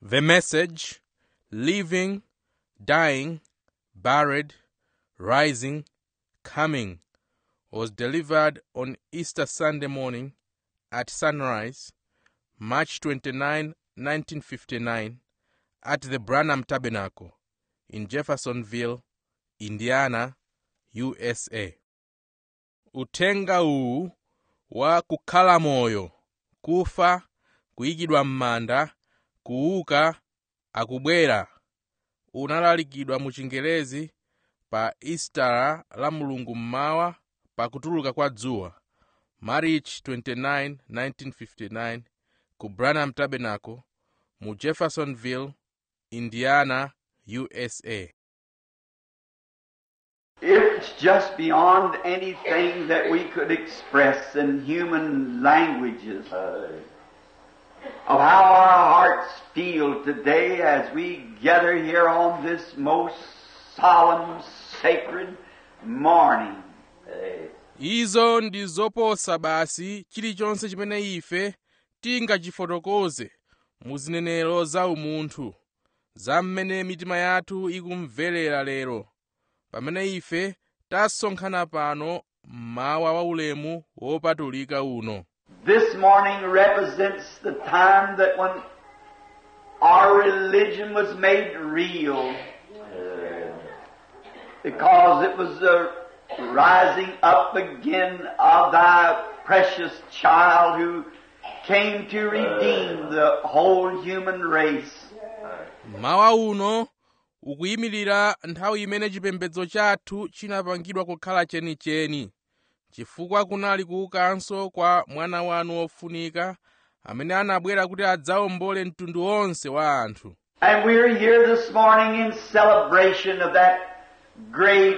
The message, living, dying, buried, rising, coming, was delivered on Easter Sunday morning at sunrise, March 29, 1959, at the Branham Tabernacle in Jeffersonville, Indiana, USA. Uthenga uwu wa kukhala moyo, kufa, kuyikidwa m'manda, kuuka, akubwera unalalikidwa mu Chingerezi pa Easter la Mulungu mmawa pa kutuluka kwa dzuwa, March 29, 1959, ku Branham Tabernacle mu Jeffersonville, Indiana, USA. It's just beyond anything that we could express in human languages of how our hearts feel today as we gather here on this most solemn, sacred morning. izo ndi zoposa basi chilichonse chimene ife tingachifotokoze mu zinenero za umunthu za mmene mitima yathu ikumverera lero pamene ife tasonkhana pano mmawa waulemu wopatulika uno This morning represents the time that when our religion was made real. Because it was the rising up again of thy precious child who came to redeem the whole human race. mmawa uno ukuyimirira nthawi imene chipembedzo chathu chinapangidwa kukhala chenicheni chifukwa kunali kuukanso kwa mwana wanu wofunika amene anabwera kuti adzawombole mtundu wonse wa anthu And we're here this morning in celebration of that great,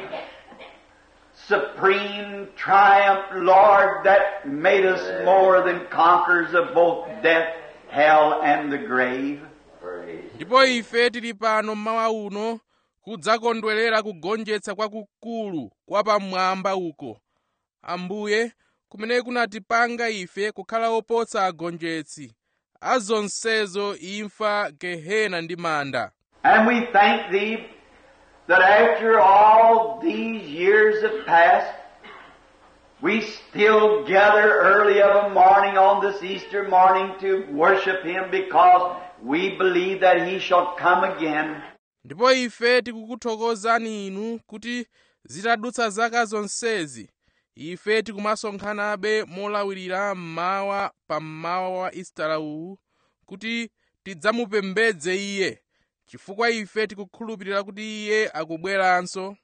supreme triumph, Lord, that made us more than conquerors of both death, hell, and the grave. ndipo ife tili pano mmawa uno kudzakondwerera kugonjetsa kwakukulu kwa pamwamba uko ambuye kumene kunatipanga ife kukhala opotsa agonjetsi azonsezo imfa gehena ndi manda And we thank Thee that after all these years have passed, we still gather early of a morning on this Easter morning to worship Him because we believe that He shall come again. ndipo ife tikukuthokozani inu kuti zitadutsa zaka zonsezi ife tikumasonkhanabe molawirira mmawa pa mmawa wa istara uwu kuti tidzamupembedze iye chifukwa ife tikukhulupirira kuti iye akubweranso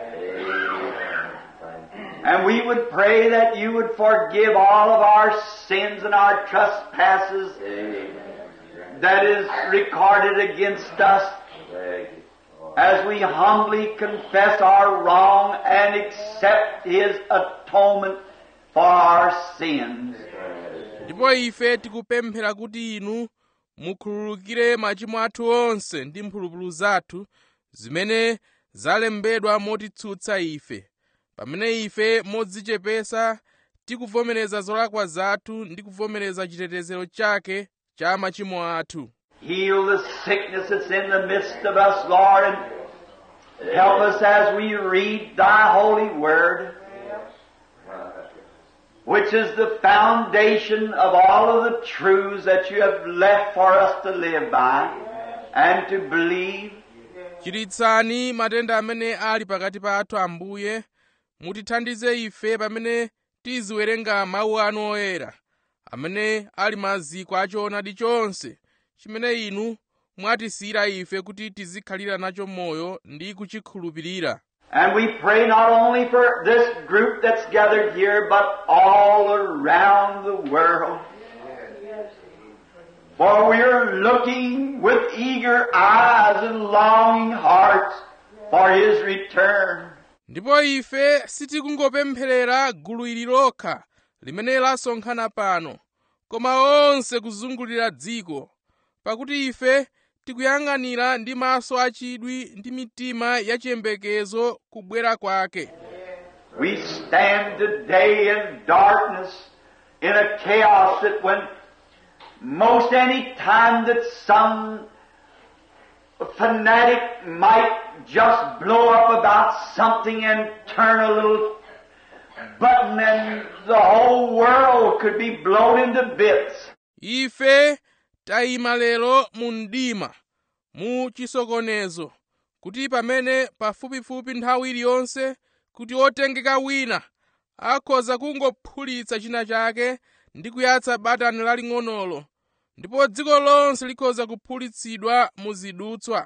And we would pray that you would forgive all of our sins and our trespasses that is recorded against us as we humbly confess our wrong and accept His atonement for our sins. ndipo ife tikupemphera kuti inu mukhululukire machimo athu onse ndi mphulupulu zathu zimene zalembedwa motitsutsa ife pamene ife modzichepesa tikuvomereza zolakwa zathu ndi kuvomereza chitetezero chake cha machimo athu Heal the sickness that's in the midst of us, Lord, and help us as we read Thy holy word, which is the foundation of all of the truths that you have left for us to live by and to believe. chiritsani matenda amene ali pakati pathu ambuye mutithandize ife pamene tiziwerenga mawu anu oyera amene ali maziko a choonadi chonse chimene inu mwatisiyira ife kuti tizikhalira nacho moyo ndi kuchikhulupirira And we pray not only for this group that's gathered here, but all around the world. For we're looking with eager eyes and longing hearts for His return. ndipo ife sitikungopempherera gulu ili lokha limene lasonkhana pano koma onse kuzungulira dziko pakuti ife tikuyang'anira ndi maso achidwi ndi mitima yachiyembekezo kubwera kwake We stand today in darkness, in a chaos that when most any time that some fanatic might just blow up about something and turn a little button and the whole world could be blown into bits. ife tayima lero mu mdima mu chisokonezo kuti pamene pafupifupi nthawi iliyonse kuti otengeka wina akhoza kungophulitsa china chake ndi kuyatsa batani laling'onolo ndipo dziko lonse likhoza kuphulitsidwa mu zidutswa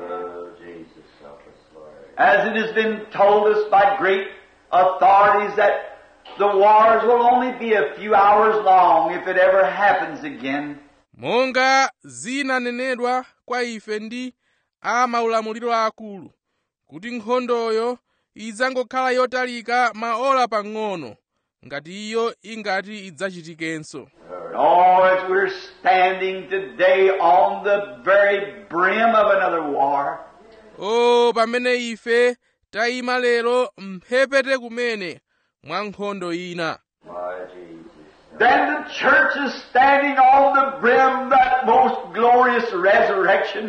As it has been told us by great authorities that the wars will only be a few hours long if it ever happens again. monga zinanenedwa kwa ife ndi a maulamuliro akulu kuti nkhondoyo idzangokhala yotalika maola pang'ono ngati iyo ingati idzachitikenso Oh, as we're standing today on the very brim of another war, o pamene ife tayima lero mphepete kumene mwa nkhondo ina then the church is standing on the brim of that most glorious resurrection.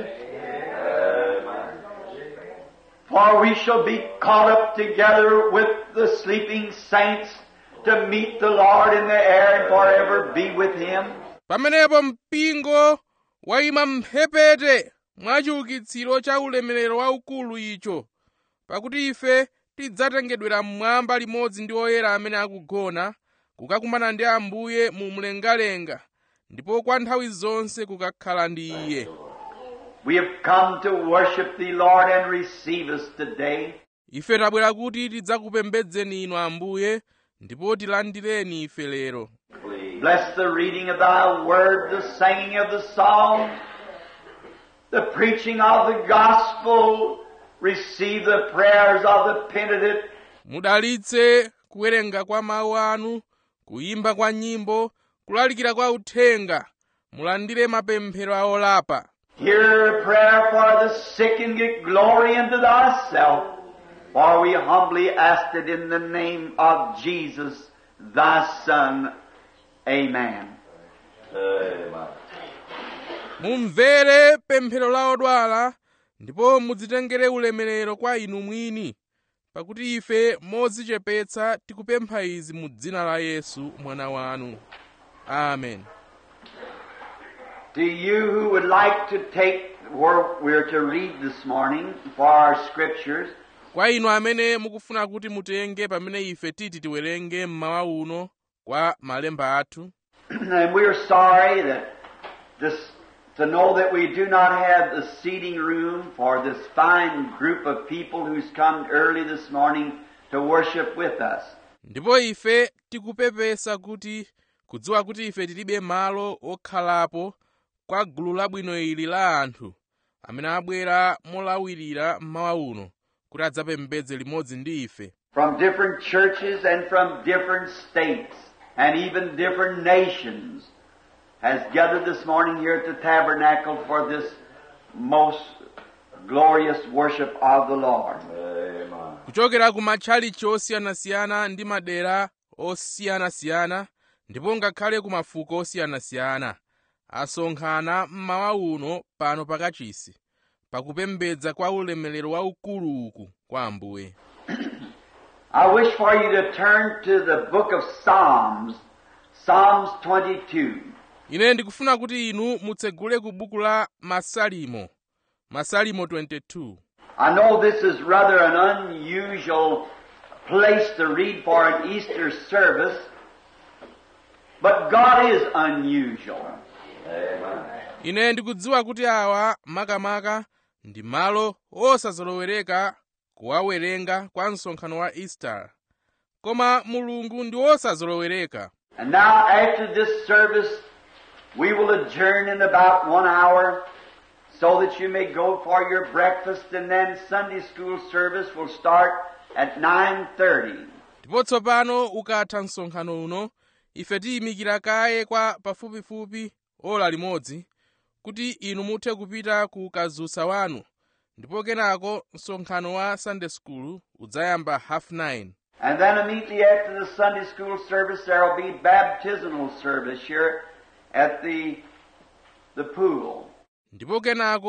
For we shall be caught up together with the sleeping saints to meet the Lord in the air and forever be with Him. pamenepo mpingo wayima mphepete mwa chiukitsiro cha ulemerero waukulu icho pakuti ife tidzatengedwera mmwamba limodzi ndi oyera amene akugona kukakumana ndi ambuye mu mlengalenga ndipo kwa nthawi zonse kukakhala ndi iye We have come to worship Thee, Lord, and receive us today. ife tabwera kuti tidzakupembedzeni inu ambuye ndipo tilandireni ife lero Bless the reading of Thy Word, the singing of the song, the preaching of the gospel. Receive the prayers of the penitent. mudalitse kuwerenga kwa mawu anu kuyimba kwa nyimbo kulalikira kwa uthenga mulandire mapemphero a olapa Hear a prayer for the sick and get glory into Thyself. For we humbly ask it in the name of Jesus, Thy Son. Amen. mumvere pemphero la odwala ndipo mudzitengere ulemerero kwa inu mwini pakuti ife modzichepetsa tikupempha izi mu dzina la yesu mwana wanu amen To you who would like to take where we're to read this morning for our scriptures, kwa inu amene mukufuna kuti mutenge pamene ife titi tiwerenge mmawa uno kwa malemba athu and we're sorry that this, to know that we do not have the seating room for this fine group of people who's come early this morning to worship with us. ndipo ife tikupepesa kuti kudziwa kuti ife tilibe malo okhalapo kwa gulu labwino ili la anthu amene abwera molawirira mmawa uno kuti adzapembedze limodzi ndi ife from different churches and from different states and even different nations has gathered this morning here at the tabernacle for this most glorious worship of the Lord. kuchokera ku matchalichi osiyanasiyana ndi madera osiyanasiyana ndipo ngakhale ku mafuko osiyanasiyana asonkhana mmawa uno pano pakachisi pakupembedza kwa ulemerero waukulu uku kwa ambuye I wish for you to turn to the book of Psalms, Psalms 22. ine ndikufuna kuti inu mutsegule ku buku la masalimo masalimo 22 I know this is rather an unusual place to read for an Easter service, but God is unusual. ine ndikudziwa kuti awa makamaka ndi malo osazolowereka kuwawerenga kwa msonkhano wa easter koma mulungu ndi osazolowereka And now, after this service, we will adjourn in about one hour so that you may go for your breakfast and then Sunday school service will start at 9.30. ndipo tsopano ukatha msonkhano uno ife tiyimikira kaye kwa pafupifupi ola limodzi kuti inu muthe kupita ku kadzutsa wanu ndipo kenako msonkhano wa sunday school udzayamba half 9 And then immediately after the Sunday school service, there will be baptismal service here at the, the pool. ndipo kenako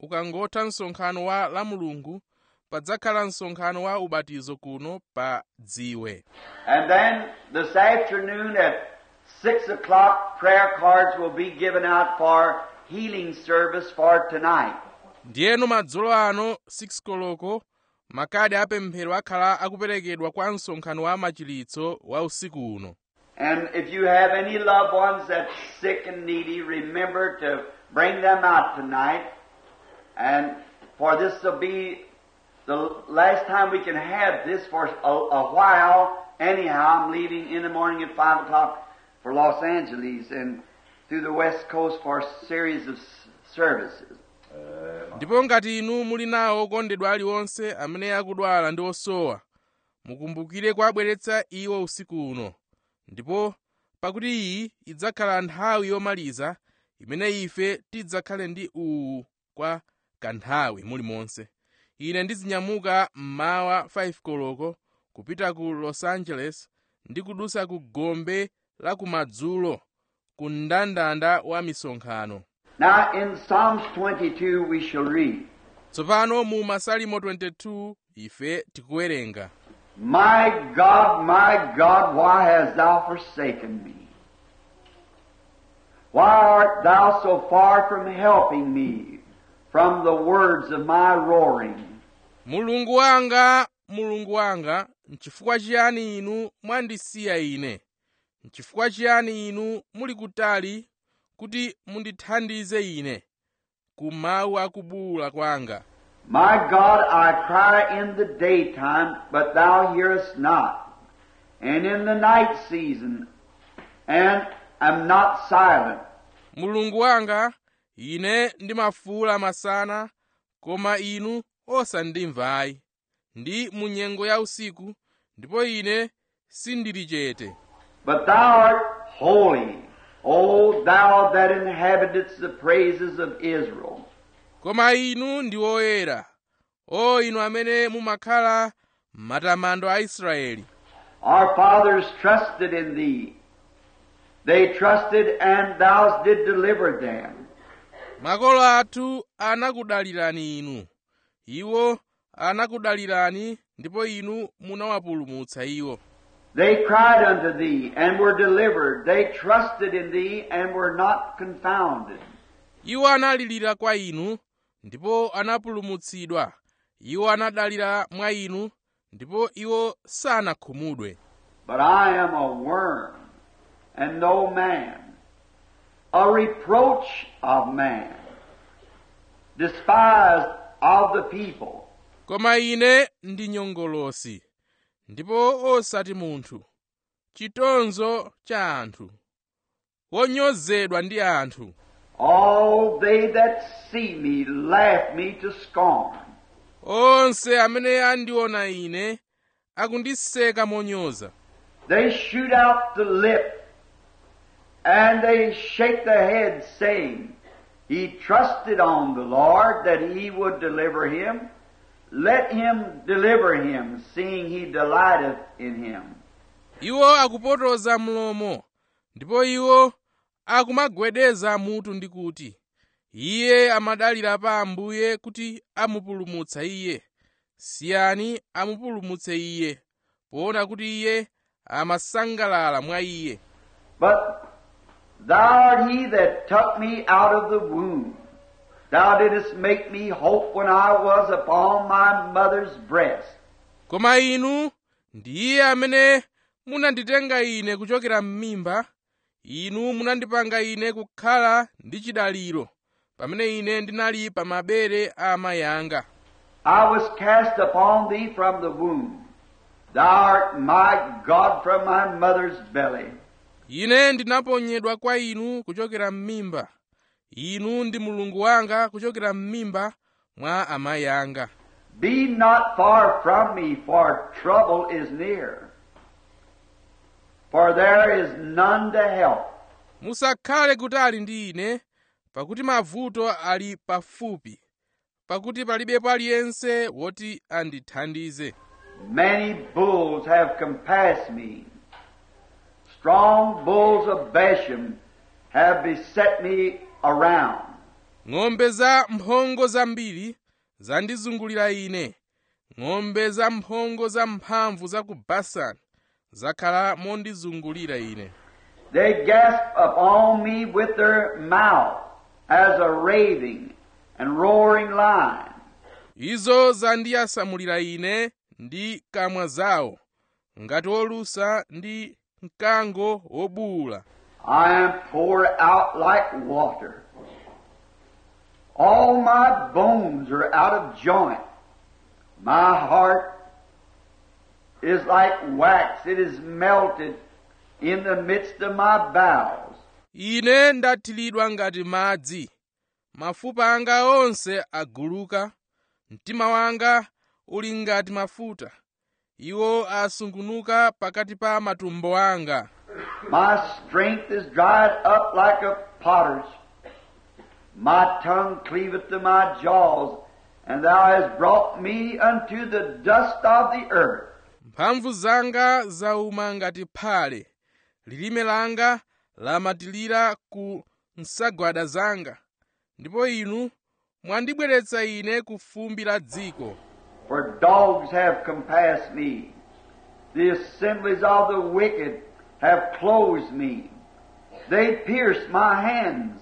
ukangotha msonkhano wa la mulungu padzakhala msonkhano wa ubatizo kuno pa dziwe And then this afternoon at 6 o'clock, prayer cards will be given out for healing service for tonight. ndiyeno madzulo ano 6 koloko makadi apemphero akhala akuperekedwa kwa msonkhano wa machiritso wa usiku uno And if you have any loved ones that's sick and needy, remember to bring them out tonight. And for this will be the last time we can have this for a, a while. Anyhow, I'm leaving in the morning at 5 o'clock for Los Angeles and through the West Coast for a series of s- services. ndipo ngati inu muli nawo okondedwa aliwonse amene akudwala ndi osowa mukumbukire kuabweretsa iwo usiku uno ndipo pakuti iyi idzakhala nthawi yomaliza imene ife tidzakhale ndi uwu kwa kanthawi mulimonse ine ndizinyamuka mmawa 5 koloko kupita ku los angeles ndi kudusa ku gombe la kumadzulo ku mndandanda wa misonkhano Now, in Psalms 22, we shall read, tsopano mu masalimo 22 ife tikuwerenga My God, my God, why hast thou forsaken me? Why art thou so far from helping me from the words of my roaring? mulungu wanga mulungu wanga nchifukwa chiyani inu mwandisiya ine nchifukwa chiyani inu muli kutali kuti mundithandize ine ku mawu akubuwula kwanga My God, I cry in the daytime, but thou hearest not, and in the night season, and am not silent. mulungu wanga ine ndimafuwula masana koma inu osandimvayi ndi mu nyengo ya usiku ndipo ine sindili chete But thou art holy, O thou that inhabitest the praises of Israel. koma inu ndi oyera o inu amene mumakhala matamando a israeli Our fathers trusted in thee. They trusted, and thou did deliver them. makolo athu anakudalirani inu iwo anakudalirani ndipo inu munawapulumutsa iwo They cried unto thee, and were delivered. They trusted in thee, and were not confounded. iwo analirira kwa inu ndipo anapulumutsidwa iwo anadalira mwa inu ndipo iwo sanakhumudwe But I am a worm, and no man, a reproach of man, despised of the people. koma ine ndi nyongolosi ndipo osati munthu chitonzo cha anthu wonyozedwa ndi anthu All they that see me laugh me to scorn. onse amene andiona ine akundiseka monyoza They shoot out the lip, and they shake their heads, saying, He trusted on the Lord that he would deliver him. Let him deliver him, seeing he delighteth in him. iwo akupotoza mlomo ndipo iwo akumagwedeza mutu ndi kuti iye amadalira pa ambuye kuti amupulumutsa iye siyani amupulumutse iye poona kuti iye amasangalala mwa iye But thou art he that took me out of the womb. Thou didst make me hope when I was upon my mother's breast. koma inu ndi iye amene munanditenga ine kuchokera m'mimba inu munandipanga ine kukhala ndi chidaliro pamene ine ndinali pa mabere a amayi anga I was cast upon thee from the womb. Thou art my God from my mother's belly. ine ndinaponyedwa kwa inu kuchokera m'mimba inu ndi mulungu wanga kuchokera m'mimba mwa amayi anga Be not far from me, for trouble is near. For there is none to help. musakhale kutali ndi ine pakuti mavuto ali pafupi pakuti palibepo aliyense woti andithandize Many bulls have compassed me. Strong bulls of Bashan have beset me around. ng'ombe za mphongo zambiri zandizungulira ine ng'ombe za mphongo za mphamvu za ku basani zakhala mondizungulira ine They gasp upon me with their mouth as a raving and roaring lion. izo zandiyasamulira ine ndi kamwa zawo ngati wolusa ndi mkango wobuwula I am poured out like water. All my bones are out of joint. My heart is like wax. It is melted in the midst of my bowels. ine ndathiridwa ngati madzi mafupa anga onse aguluka mtima wanga uli ngati mafuta iwo asungunuka pakati pa matumbo anga My strength is dried up like a potter's. My tongue cleaveth to my jaws, and thou hast brought me unto the dust of the earth. mphamvu zanga zauma ngati phale lilime langa lamatilira ku nsagwada zanga ndipo inu mwandibweretsa ine ku fumbi la dziko For dogs have compassed me. The assemblies of the wicked have closed me. They pierced my hands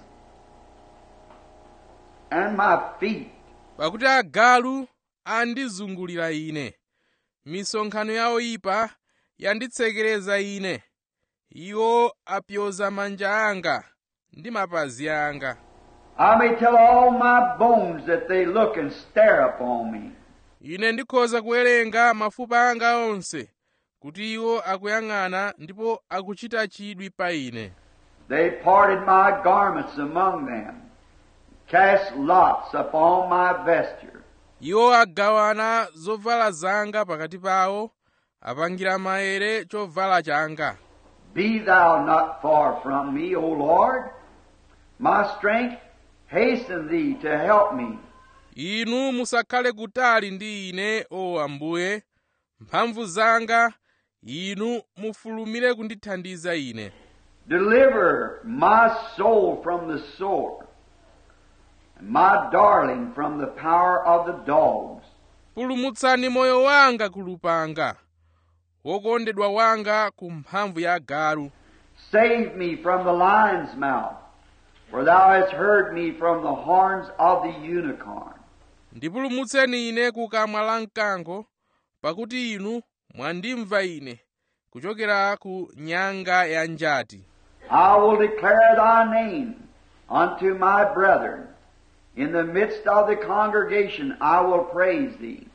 and my feet. pakuti agalu andizungulira ine misonkhano ya oyipa yanditsekereza ine iwo apyoza manja anga ndi mapazi anga I may tell all my bones that they look and stare upon me. ine ndikhoza kuwerenga mafupa anga onse kuti iwo akuyang'ana ndipo akuchita chidwi pa ine They parted my garments among them, cast lots upon my vesture. iwo agawana zovala zanga pakati pawo apangira maere chovala changa Be thou not far from me, O Lord. My strength, hasten thee to help me. inu musakhale kutali ndi ine o ambuye mphamvu zanga inu mufulumire kundithandiza ine Deliver my soul from the sword, and my darling from the power of the dogs. pulumutsani moyo wanga ku lupanga wokondedwa wanga ku mphamvu ya galu Save me from the lion's mouth, for thou hast heard me from the horns of the unicorn. ndipulumutseni ine ku kamwa la mkango pakuti inu mwandimva ine kuchokera ku nyanga ya njati I will declare thy name unto my brethren. In the midst of the congregation I will praise thee.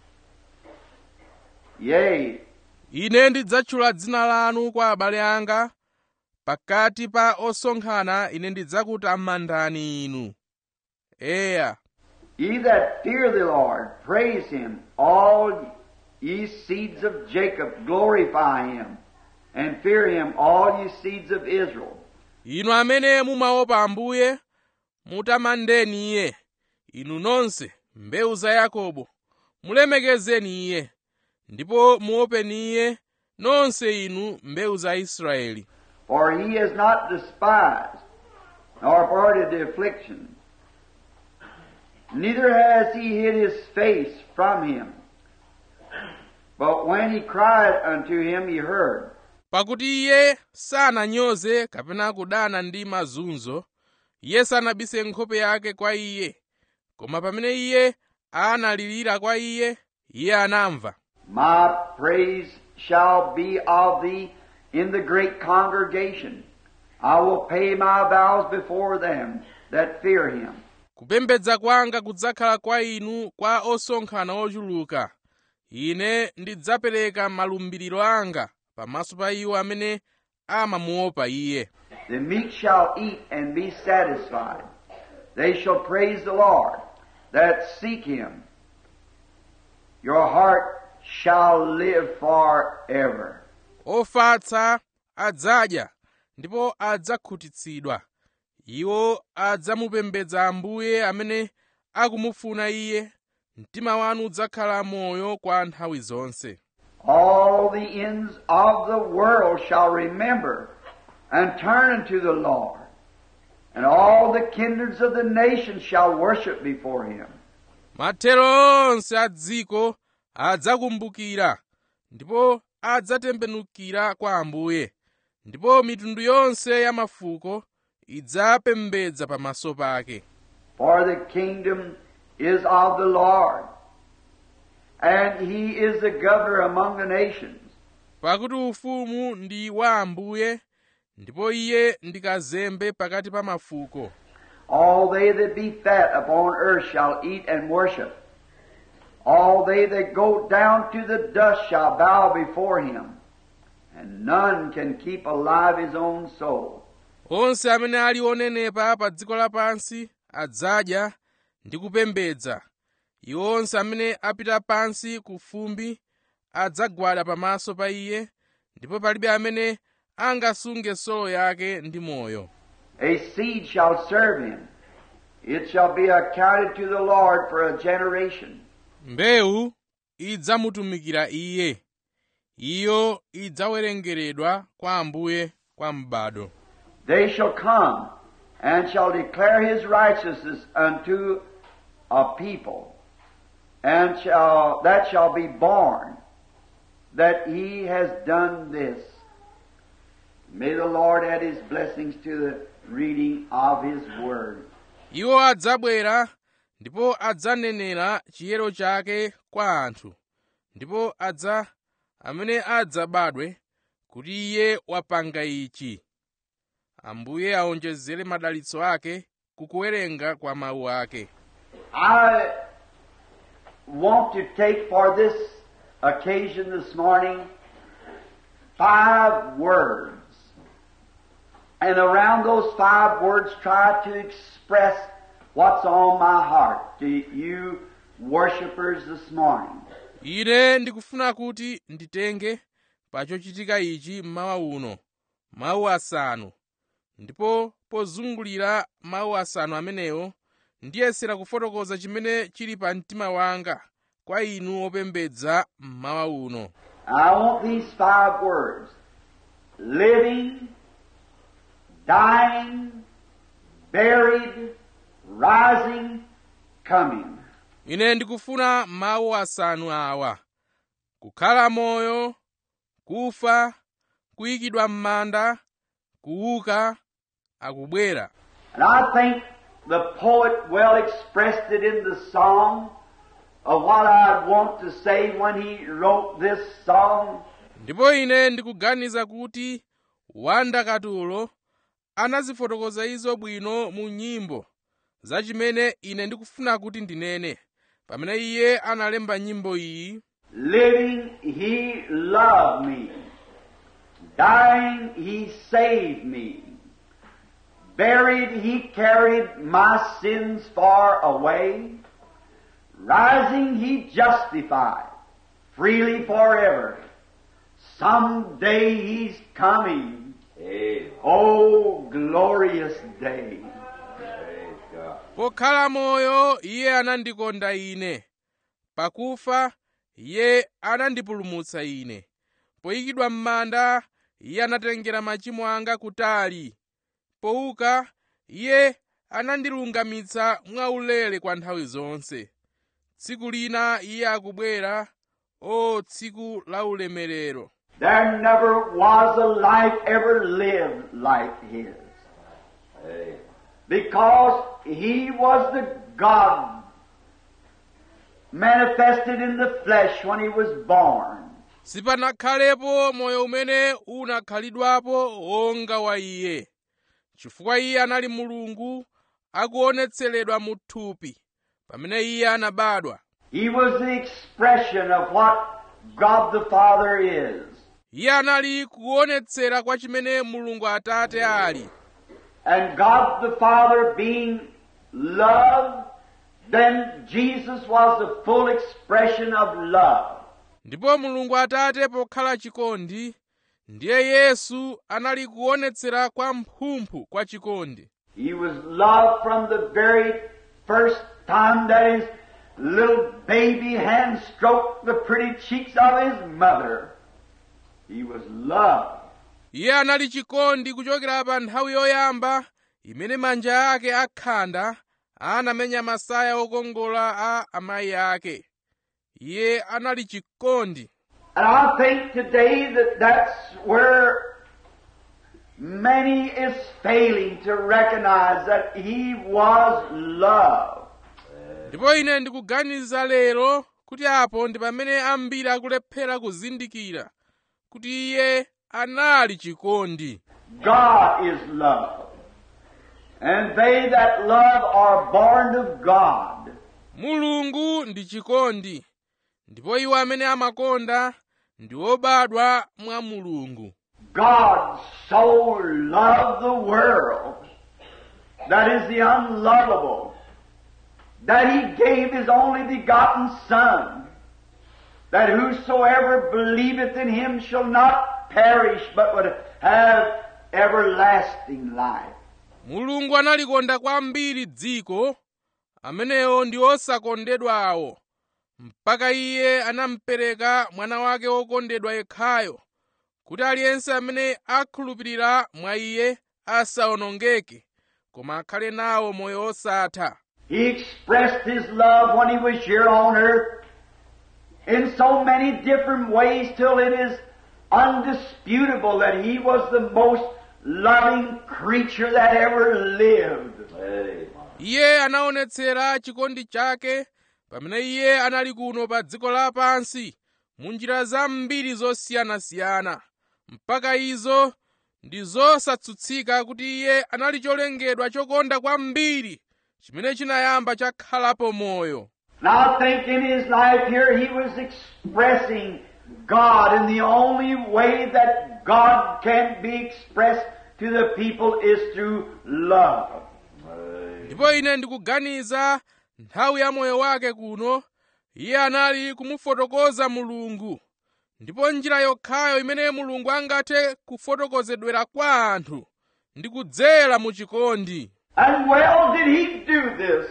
Yea, ine ndidzatchula dzina lanu kwa abale anga pakati pa osonkhana ine ndidzakutamandani inu eya ye that fear the Lord, praise him. All ye seeds of Jacob, glorify him. And fear him, all ye seeds of Israel. inu amene mumaopa ambuye mutamandeni iye inu nonse mbewu za yakobo mulemekezeni iye ndipo muopeni iye nonse inu mbewu za israeli For he has not despised, nor averted the affliction. Neither has he hid his face from him. But when he cried unto him, he heard. pakuti iye sananyoze kapena kudana ndi mazunzo iye sanabise nkhope yake kwa iye koma pamene iye analirira kwa iye iye anamva My praise shall be of thee in the great congregation. I will pay my vows before them that fear him. kupembedza kwanga kudzakhala kwa inu kwa osonkhana ochuluka ine ndidzapereka malumbiriro anga pamaso pa iwo amene amamuopa iye The meek shall eat and be satisfied. They shall praise the Lord that seek him. Your heart shall live forever. ofatsa adzadya ndipo adzakhutitsidwa iwo adzamupembedza ambuye amene akumufuna iye mtima wanu udzakhala moyo kwa nthawi zonse All the ends of the world shall remember and turn unto the Lord And all the kindreds of the nations shall worship before him. mathero onse a dziko adzakumbukira ndipo adzatembenukira kwa ambuye ndipo mitundu yonse ya mafuko idzapembedza pamaso pake For the kingdom is of the Lord, and he is the governor among the nations. pakuti ufumu ndi wa ambuye ndipo iye ndi kazembe pakati pa mafuko All they that be fat upon earth shall eat and worship. All they that go down to the dust shall bow before him, and none can keep alive his own soul. onse amene ali onenepa pa dziko lapansi adzadya ndi kupembedza iwo onse amene apita pansi ku fumbi adzagwada pamaso pa iye ndipo palibe amene angasunge solo yake ndi moyo A seed shall serve him. It shall be accounted to the Lord for a generation. mbewu idzamutumikira iye iyo idzawerengeredwa kwa ambuye kwa m'bado They shall come and shall declare his righteousness unto a people, and shall that shall be born that he has done this. May the Lord add his blessings to the reading of his word. iwo adzabwera ndipo adzanenera chiyero chake kwa anthu ndipo adza amene adzabadwe kuti iye wapanga ichi ambuye aonjezere madalitso ake kukuwerenga kwa mawu ake I want to take for this occasion this morning five words. And around those five words, try to express what's on my heart to you worshipers this morning. ine ndikufuna kuti nditenge pa chochitika ichi mmawa uno mawu asanu ndipo pozungulira mawu asanu amenewo ndiyesera kufotokoza chimene chili pa mtima wanga kwa inu opembedza mmawa uno I want these five words living, dying, buried, rising, coming. ine ndikufuna mawu asanu awa kukhala moyo kufa kuyikidwa m'manda kuuka akubwera And I think the poet well expressed it in the song of what I'd want to say when he wrote this song. ndipo ine ndikuganiza kuti wandakatulo anazifotokoza izo bwino mu nyimbo za chimene ine ndikufuna kuti ndinene pamene iye analemba nyimbo iyi Living, he loved me. Dying, he saved me. Buried, he carried my sins far away. Rising, he justified freely forever. Someday he's coming. Oh, glorious day. pokhala moyo iye anandikonda ine pakufa iye anandipulumutsa ine poyikidwa m'manda iye anatengera machimo anga kutali pouka iye anandilungamitsa mwaulere kwa nthawi zonse tsiku lina iye akubwera o tsiku la ulemerero There never was a life ever lived like his. Because he was the God manifested in the flesh when he was born. sipanakhalepo moyo umene unakhalidwapo wonga wa iye chifukwa iye anali mulungu akuonetseredwa mu thupi pamene iye anabadwa He was the expression of what God the Father is. iye anali kuonetsera kwa chimene mulungu atate ali And God the Father being love, then Jesus was the full expression of love. ndipo mulungu atate pokhala chikondi ndiye yesu anali kuonetsera kwa mphumphu kwa chikondi He was loved from the very first time that his little baby hand stroked the pretty cheeks of his mother. He was loved. iye anali chikondi kuchokera pa nthawi yoyamba imene manja ake akhanda anamenya masaya okongola a amayi ake iye anali chikondi And I think today that that's where many is failing to recognize that He was love. ndipo ine ndikuganiza lero kuti apo ndi pamene ambiri akulephera kuzindikira kuti iye anali chikondi God is love. And they that love are born of God. mulungu ndi chikondi ndipo iwo amene amakonda ndi obadwa mwa mulungu God so loved the world that is the unlovable that he gave his only begotten Son that whosoever believeth in him shall not perish but would have everlasting life. mulungu analikonda kwambiri dziko amenewo ndi osakondedwawo mpaka iye anampereka mwana wake wokondedwa yekhayo kuti aliyense amene akhulupirira mwa iye asawonongeke koma akhale nawo moyo osatha He expressed his love when he was here on earth in so many different ways till it is undisputable that he was the most loving creature that ever lived. iye anaonetsera chikondi chake pamene iye anali kuno pa dziko lapansi mu njira zambiri zosiyanasiyana mpaka izo ndi zosatsutsika kuti iye anali cholengedwa chokonda kwambiri chimene chinayamba chakhalapo moyo And I think in his life here he was expressing God in the only way that God can be expressed to the people is through love. ndipo ine ndikuganiza nthawi ya moyo wake kuno iye anali kumufotokoza mulungu ndipo njira yokhayo imene mulungu angathe kufotokozedwera kwa anthu ndi kudzera mu chikondi And well did he do this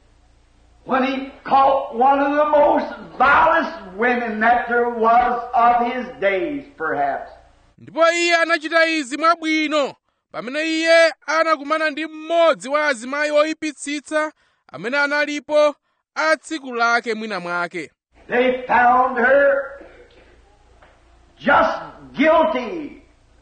when he caught one of the most vilest women that there was of his days, perhaps. ndipo iye anachita izi mwabwino pamene iye anakumana ndi mmodzi wa azimayi oyipitsitsa amene analipo a tsiku lake mwina mwake They found her just guilty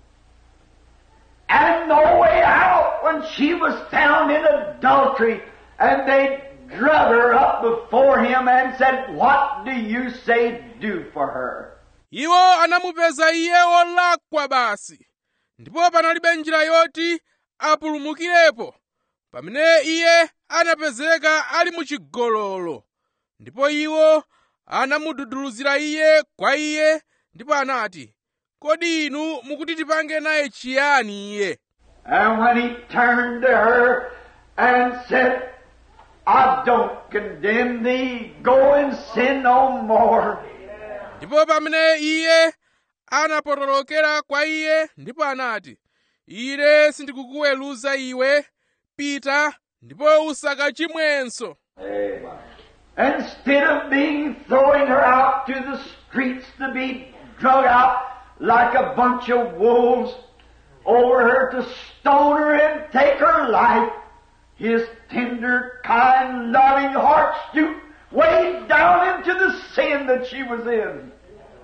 and no way out when she was found in adultery and they drug her up before him and said, What do you say do for her? iwo anamupeza iye wolakwa basi ndipo panalibe njira yoti apulumukirepo pamene iye anapezeka ali muchigololo ndipo iwo anamududuluzira iye kwa iye ndipo anati kodi inu mukuti tipange naye chiyani iye And when he turned to her and said, I don't condemn thee, go and sin no more. ndipo pamene iye anapotolokera kwa iye ndipo anati ine sindikukuweruza iwe pita ndipo usakachimwenso Instead of being throwing her out to the streets to be drug out like a bunch of wolves over her to stone her and take her life, his tender, kind, loving heart stooped way down into the sin that she was in.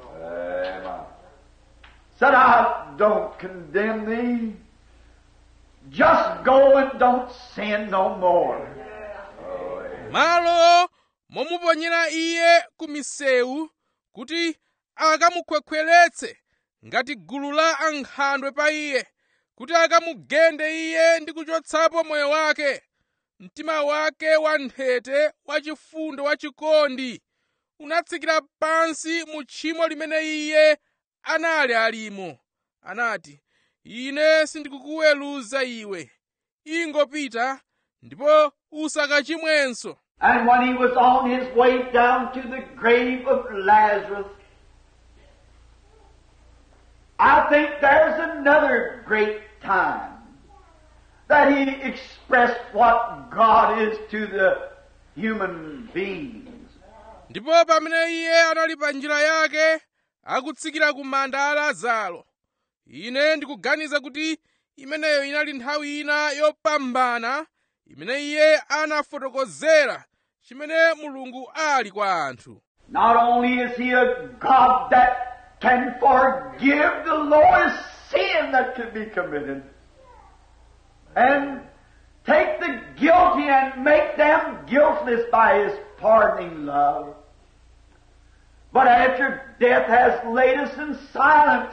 Said, I don't condemn thee. Just go and don't sin no more. malo momuponyera iye ku misewu kuti akamukhwekhweretse ngati gulu la ankhandwe pa iye kuti akamugende iye ndi kuchotsapo moyo wake mtima wake wanthete wachifundo wachikondi unatsikira pansi mu tchimo limene iye anali alimo anati ine sindikukuweruza iwe ingopita ndipo usakachimwenso And when he was on his way down to the grave of Lazarus, I think there's another great time that he expressed what God is to the human beings. ndipo pamene iye anali pa njira yake akutsikira ku manda a lazaro ine ndikuganiza kuti imeneyo inali nthawi ina yopambana imene iye anafotokozera chimene mulungu ali kwa anthu Not only is He a God that can forgive the lowest sin that could be committed and take the guilty and make them guiltless by His pardoning love, but after death has laid us in silence,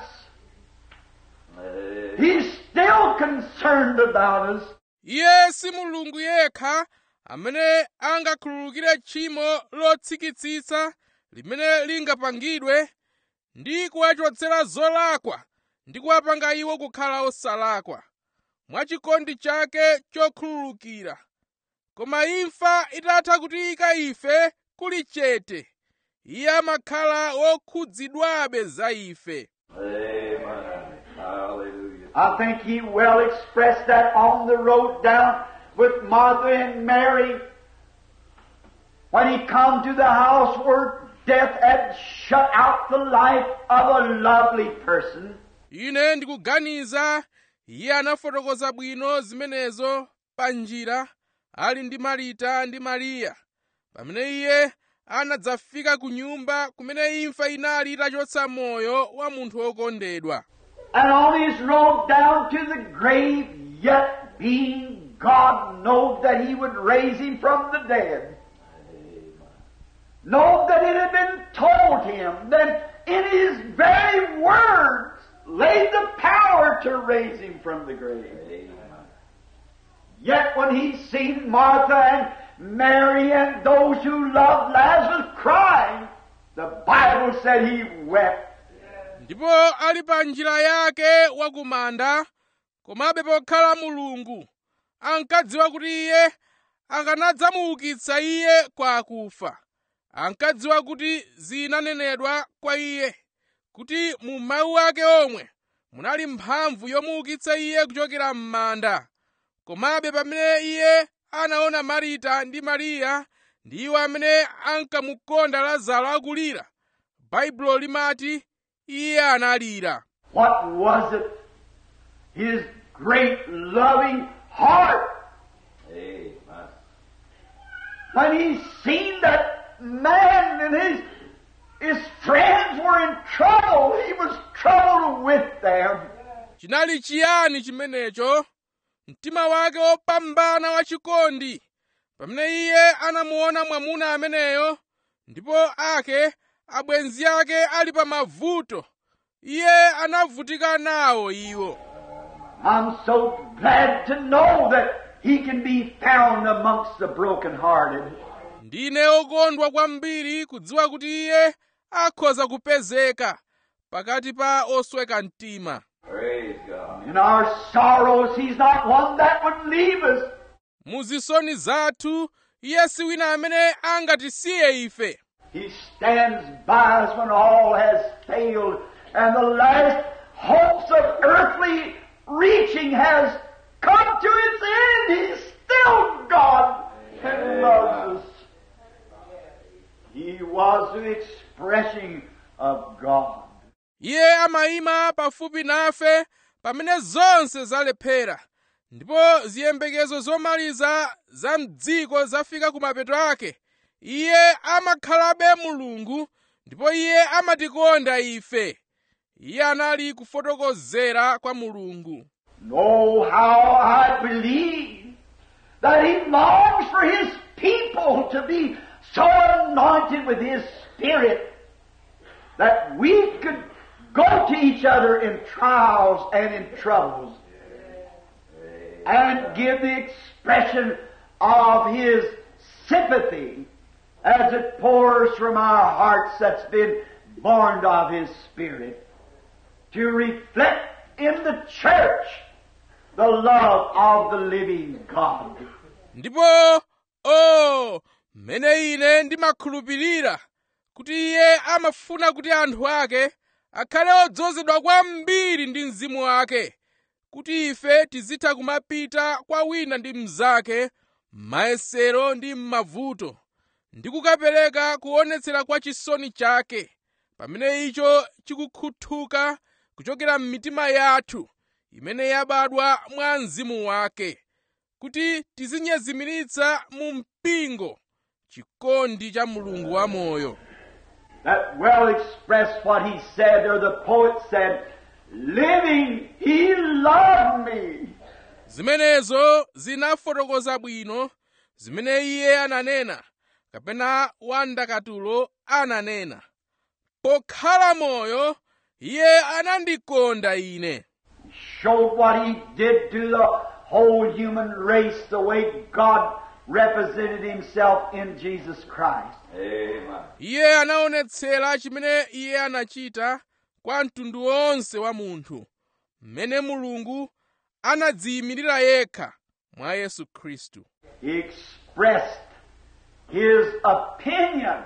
He's still concerned about us. iye si mulungu yekha amene angakhululukire tchimo lotsikitsitsa limene lingapangidwe ndi kuwachotsera zolakwa ndi kuwapanga iwo kukhala osalakwa mwachikondi chake chokhululukira koma imfa itatha kutiyika ife kuli chete iye amakhala wokhudzidwabe za ife Amen. Hallelujah. I think he well expressed that on the road down with Martha and Mary when he come to the house where death had shut out the life of a lovely person. ine ndikuganiza iye anafotokoza bwino zimenezo pa njira ali ndi marita ndi mariya pamene iye anadzafika ku nyumba kumene imfa inali itachotsa moyo wa munthu wokondedwa And on his road down to the grave, yet being God knowed that he would raise him from the dead. Know that it had been told him that in his very words lay the power to raise him from the grave. Amen. Yet when he seen Martha and Mary and those who loved Lazarus crying, the Bible said he wept. ndipo ali pa njira yake wakumanda komabe pokhala mulungu ankadziwa kuti iye akanadzamuukitsa iye kwa akufa ankadziwa kuti zinanenedwa kwa iye kuti mu mawu ake omwe munali mphamvu yomuukitsa iye kuchokera m'manda komabe pamene iye anaona marita ndi mariya ndi iwo amene ankamukonda lazaro akulira baibulo limati iye analira What was it? His great loving heart. Amen. When he seen that man and his, his friends were in trouble, he was troubled with them. chinali chiyani chimenecho mtima wake wopambana wachikondi pamene iye anamuona mwamuna ameneyo ndipo ake abwenzi ake ali pa mavuto iye anavutika nawo iwo I'm so glad to know that he can be found amongst the brokenhearted. ndine okondwa kwambiri kudziwa kuti iye akhoza kupezeka pakati pa osweka mtima Praise God. In our sorrows, he's not one that would leave us. mu zisoni zathu iye si wina amene angatisiye ife He stands by us when all has failed and the last hopes of earthly reaching has come to its end. He's still God and loves us. He was the expression of God. iye amayima pafupi nafe pamene zonse zalephera ndipo ziyembekezo zomaliza za mdziko zafika ku mapeto ake iye amakhalabe mulungu ndipo iye amatikonda ife iye anali kufotokozera kwa mulungu Know how I believe that He longs for His people to be so anointed with His Spirit that we could go to each other in trials and in troubles and give the expression of His sympathy as it pours from our hearts that's been born of His Spirit to reflect in the church the love of the living God. ndipo o mmene ine ndimakhulupirira kuti iye amafuna kuti anthu ake akhale odzozedwa kwambiri ndi mzimu wake kuti ife tizitha kumapita kwa wina ndi mnzake m'mayesero ndi m'mavuto ndi kukapereka kuonetsera kwa chisoni chake pamene icho chikukhuthuka kuchokera m'mitima yathu imene yabadwa mwa mzimu wake kuti tizinyezimiritsa mu mpingo chikondi cha mulungu wamoyo That well expressed what he said, or the poet said, living, he loved me. zimenezo zinafotokoza bwino zimene iye ananena kapena wandakatulo ananena pokhala moyo iye anandikonda ine Showed what he did to the whole human race, the way God represented himself in Jesus Christ. Amen. iye anaonetsera chimene iye anachita kwa mtundu wonse wa munthu mmene mulungu anadziyimirira yekha mwa yesu khristu He expressed his opinion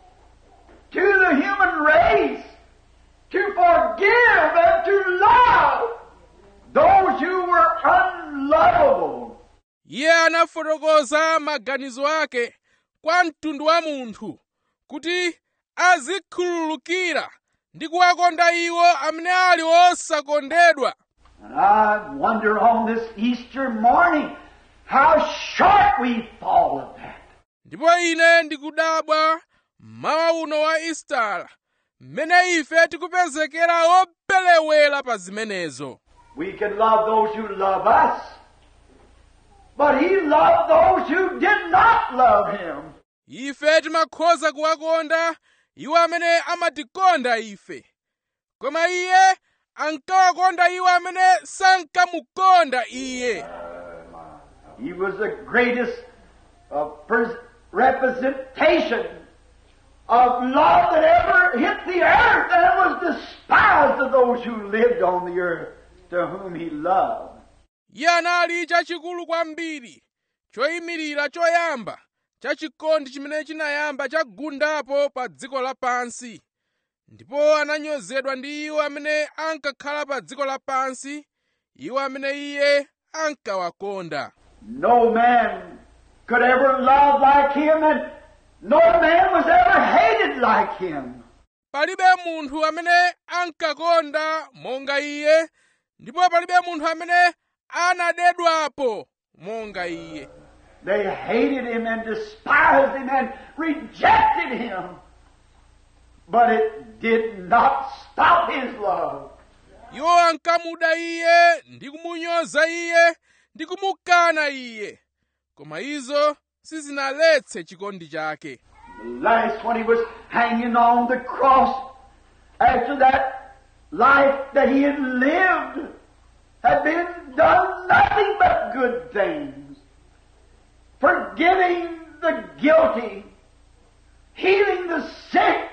to the human race to forgive and to love those who were unlovable. iye anafotokoza maganizo ake kwa mtundu wa munthu kuti azikhululukira ndi kuwakonda iwo amene ali osakondedwa And I wonder on this Easter morning how short we fall of that. ndipo ine ndikudabwa mmawa uno wa istara mmene ife tikupezekera opelewera pa zimenezo We can love those who love us, but He loved those who did not love Him. ife timakhoza kuwakonda iwo amene amatikonda ife koma iye ankawakonda iwo amene sankamukonda iye He was the greatest uh, pres- representation of love that ever hit the earth, and was despised of those who lived on the earth, to whom He loved. iye anali chachikulu kwambiri choyimirira choyamba cha chikondi chimene chinayamba chagundapo pa dziko lapansi ndipo ananyozedwa ndi iwo amene ankakhala pa dziko lapansi iwo amene iye ankawakonda No man could ever love like Him, and no man was ever hated like Him. palibe munthu amene ankakonda monga iye ndipo palibe munthu amene anadedwapo monga iye They hated him and despised him and rejected him. But it did not stop his love. iwo ankamuda iye ndi kumunyoza iye ndi kumukana iye koma izo sizinaletse chikondi chake Last, when he was hanging on the cross, after that life that he had lived had been done nothing but good things, forgiving the guilty, healing the sick,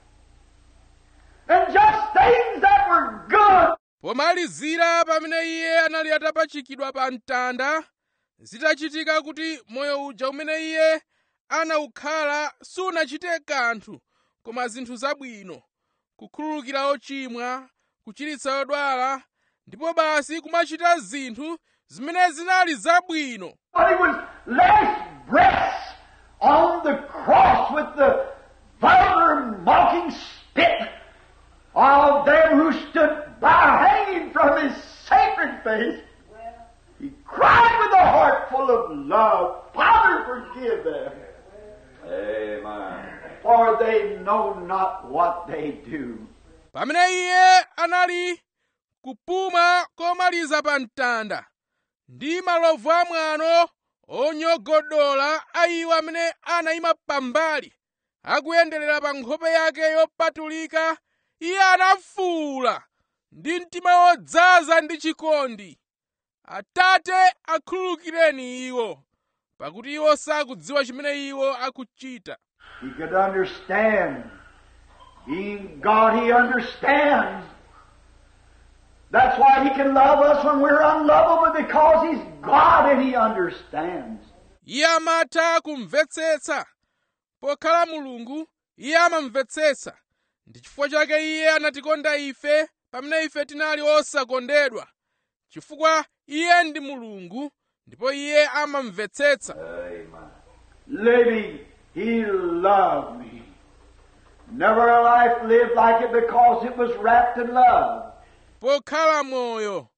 and just things that were good. pomalizira pamene iye anali atapachikidwa pa mtanda zitachitika kuti moyo uja umene iye anawukhala sunachite kanthu koma zinthu zabwino kukhululukira ochimwa kuchiritsa odwala ndipo basi kumachita zinthu zimene zinali zabwino But he was last breaths on the cross with the vulgar mocking spit of them who stood by hanging from his sacred face. He cried with a heart full of love, Father, forgive them, Amen. for they know not what they do. pamene iye anali kupuma komaliza pa mtanda ndi malovu amwano onyogodola a iwo amene anayima pambali akuyenderera pa nkhope yake yopatulika iye anafuwula ndi mtima wodzaza ndi chikondi atate akhululukireni iwo pakuti iwo sakudziwa chimene iwo akuchita He could understand. Being God, He understands. That's why He can love us when we're unlovable because He's God and He understands. iye amatha kumvetsetsa pokhala mulungu iye amamvetsetsa ndi chifukwa chake iye anatikonda ife pamene ife tinali osakondedwa chifukwa iye ndi mulungu ndipo iye amamvetsetsa Amen. Living, He loved me. Never a life lived like it because it was wrapped in love. pokhala moyo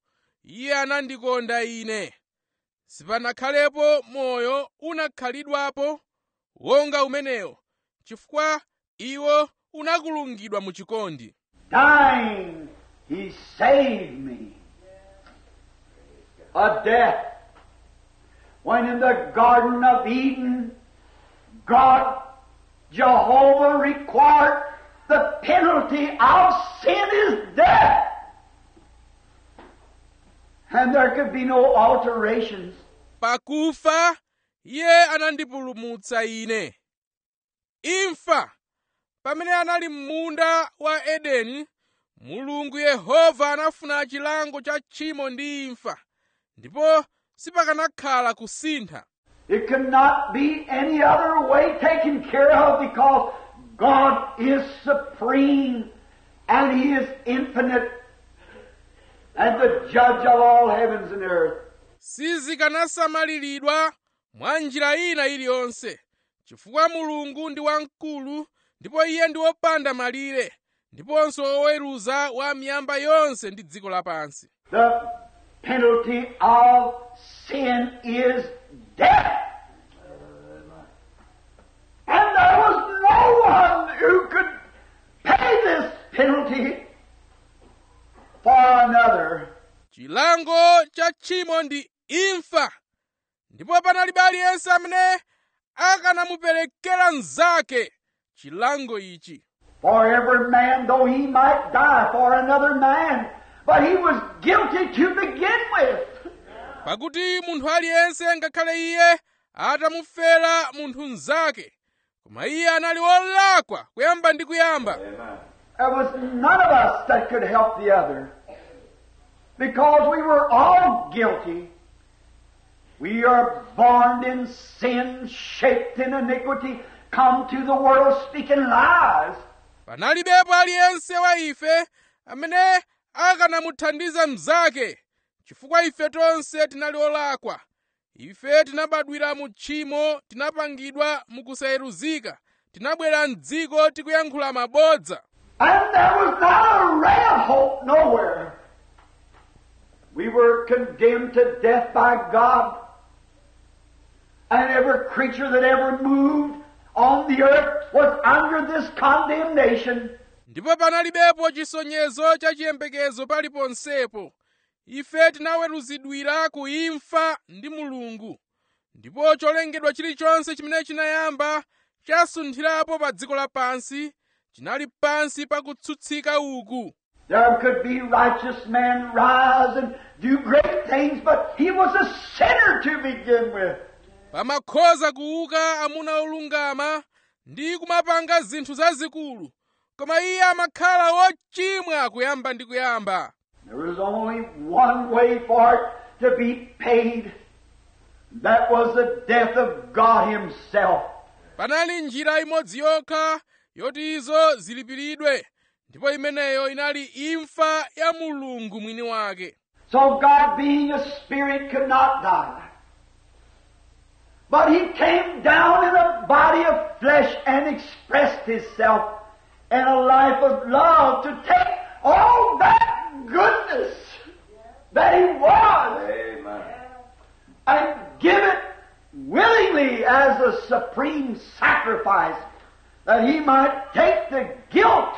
iye anandikonda ine sipanakhalepo moyo unakhalidwapo wonga umenewo chifukwa iwo unakulungidwa mu chikondi Dying, He saved me. A death. When in the Garden of Eden, God, Jehovah required the penalty of sin is death. And there could be no alterations. pakufa iye anandipulumutsa ine imfa pamene anali m'munda wa edeni mulungu yehova anafuna chilango cha tchimo ndi imfa ndipo sipakanakhala kusintha It could not be any other way taken care of because God is supreme and He is infinite and the judge of all heavens and earth. sizikanasamaliridwa mwa njira ina iliyonse chifukwa mulungu ndi wamkulu ndipo iye ndi wopanda malire ndiponso woweruza wa miyamba yonse ndi dziko lapansi The penalty of sin is death. And there was no one who could pay this penalty for another. chilango cha tchimo ndi imfa ndipo panalibe aliyense amene akanamuperekera mnzake chilango ichi For every man, though he might die for another man, but he was guilty to begin with. pakuti munthu aliyense ngakhale iye atamufera munthu mnzake koma iye anali wolakwa kuyamba ndi kuyamba Amen. There was none of us that could help the other. Because we were all guilty. We are born in sin, shaped in iniquity, come to the world speaking lies. panalibepo aliyense wa ife amene akanamuthandiza mnzake chifukwa ife tonse tinali olakwa ife tinabadwira mu tchimo tinapangidwa mukusayeruzika tinabwera mdziko tikuyankhula mabodza And there was not a ray of hope nowhere. We were condemned to death by God. And every creature that ever moved on the earth was under this condemnation. ndipo panalibepo chisonyezo cha chiyembekezo paliponsepo ife tinaweruzidwira ku imfa ndi mulungu ndipo cholengedwa chilichonse chimene chinayamba chasunthirapo pa dziko lapansi chinali pansi pa kutsutsika uku There could be righteous men rise and do great things, but he was a sinner to begin with. pamakhoza kuuka amuna olungama ndi kumapanga zinthu zazikulu koma iye amakhala wochimwa kuyamba ndi kuyamba There was only one way for it to be paid. That was the death of God Himself. panali njira imodzi yokha yoti izo zilipiridwe ndipo imeneyo inali imfa ya mulungu mwini wake So God being a spirit could not die. But He came down in a body of flesh and expressed Himself in a life of love to take all that goodness that He was Amen. and give it willingly as a supreme sacrifice that He might take the guilt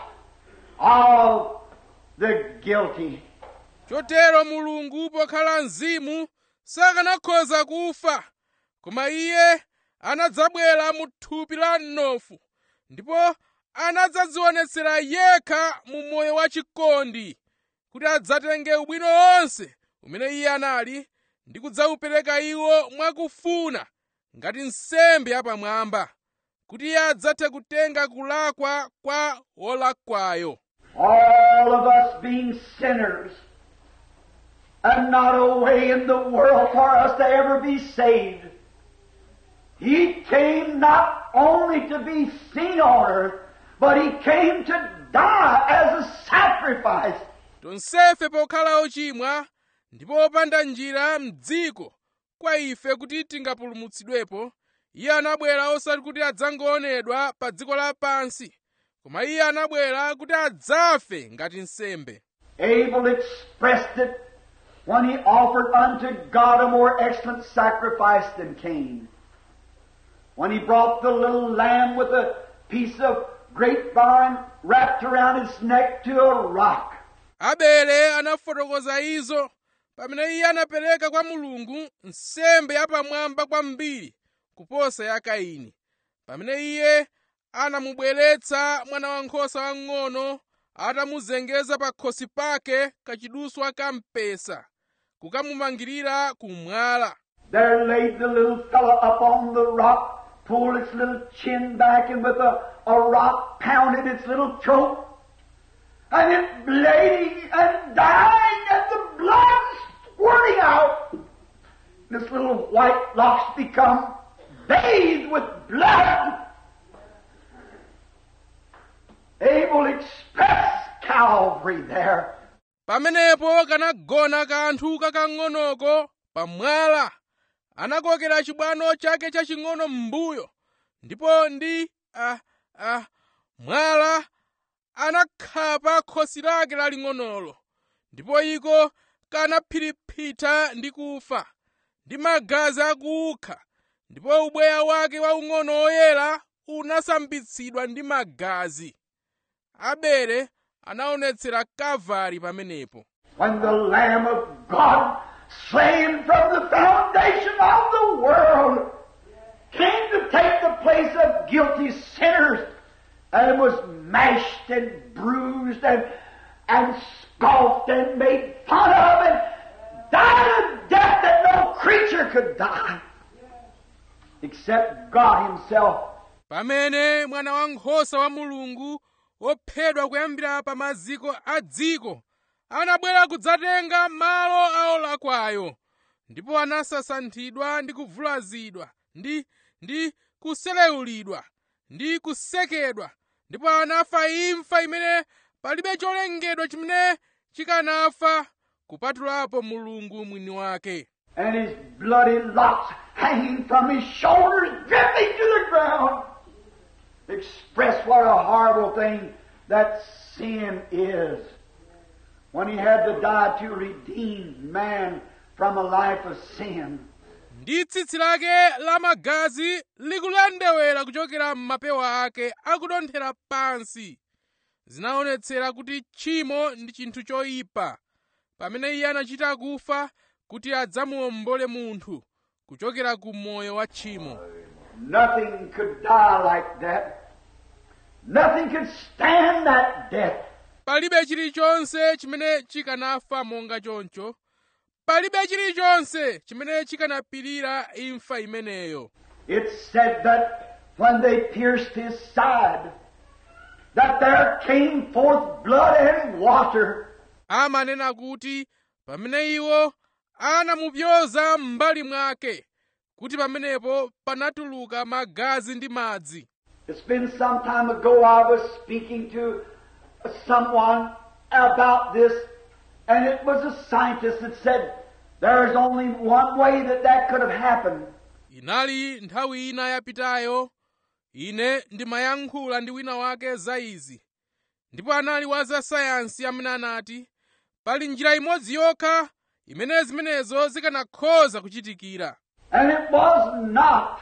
of the guilty. chotero mulungu pokhala mzimu sakanakhoza kufa koma iye anadzabwera mu thupi la mnofu ndipo anadzadzionetsera yekha mu moyo wa chikondi kuti adzatenge ubwino wonse umene iye anali ndi kudzaupereka iwo mwakufuna ngati nsembe yapamwamba kuti iye adzathe kutenga kulakwa kwa wolakwayo All of us being sinners and not a way in the world for us to ever be saved. He came not only to be seen on earth, but He came to die as a sacrifice. tonsefe pokhala ochimwa ndipo opanda njira m'dziko kwa ife kuti tingapulumutsidwepo iye anabwera osati kuti adzangoonedwa pa dziko lapansi koma iye anabwera kuti adzafe ngati nsembe Abel expressed it when he offered unto God a more excellent sacrifice than Cain. When he brought the little lamb with a piece of grapevine wrapped around its neck to a rock. abele anafotokoza izo pamene iye anapereka kwa mulungu nsembe yapamwamba kwambiri kuposa ya kaini pamene iye anamubweretsa mwana wankhosa wang'ono atamuzengeza pa khosi pake kachiduswa ka mpesa kukamumangirira kumwala There laid the little fellow up on the rock, pulled its little chin back, and with a, a rock pounded its little throat. And it bleeding and dying, and the blood squirting out. This little white locks become bathed with blood. Abel expressed Calvary there. pamenepo kanagona kanthu kakang'onoko pamwala anakokera chibwano chake chaching'ono m'mbuyo ndipo ndi ah, ah, mwala anakhapa khosi lake laling'onolo ndipo iko kanaphiriphita ndi kufa ndi magazi akukha ndipo ubweya wake waung'ono woyera unasambitsidwa ndi magazi abele anaonetsera kalvari pamenepo when the Lamb of God, slain from the foundation of the world, came to take the place of guilty sinners and was mashed and bruised and, and scoffed and made fun of and died a death that no creature could die except God Himself. pamene mwana wankhosa wa mulungu wophedwa kuyambira pa maziko a dziko anabwera kudzatenga malo a olakwayo ndipo anasasanthidwa ndi kuvulazidwa ndi ndi kuselewulidwa ndi kusekedwa ndipo anafa imfa imene palibe cholengedwa chimene chikanafa kupatulapo mulungu mwini wake and his bloody locks hanging from his shoulders, dripping to the ground, express what a horrible thing that sin is. When he had to die to redeem man from a life of sin. ndi tsitsi lake la magazi likulendewera kuchokera m'mapewa ake akudonthera pansi zinaonetsera kuti tchimo ndi chinthu choyipa pamene iye anachita kufa kuti adzamuwombole munthu kuchokera ku moyo wa tchimo Nothing could die like that. Nothing could stand that death. palibe chilichonse chimene chikanafa monga choncho palibe chilichonse chimene chikanapirira imfa imeneyo It said that when they pierced his side, that there came forth blood and water. amanena kuti pamene iwo anamupyoza m'mbali mwake kuti pamenepo panatuluka magazi ndi madzi It's been some time ago I was speaking to someone about this, and it was a scientist that said there is only one way that that could have happened. inali nthawi ina yapitayo ine ndimayankhula ndi wina wake za izi ndipo anali wa za sayansi amene anati pali njira imodzi yokha imene zimenezo zikanakhoza kuchitikira And it was not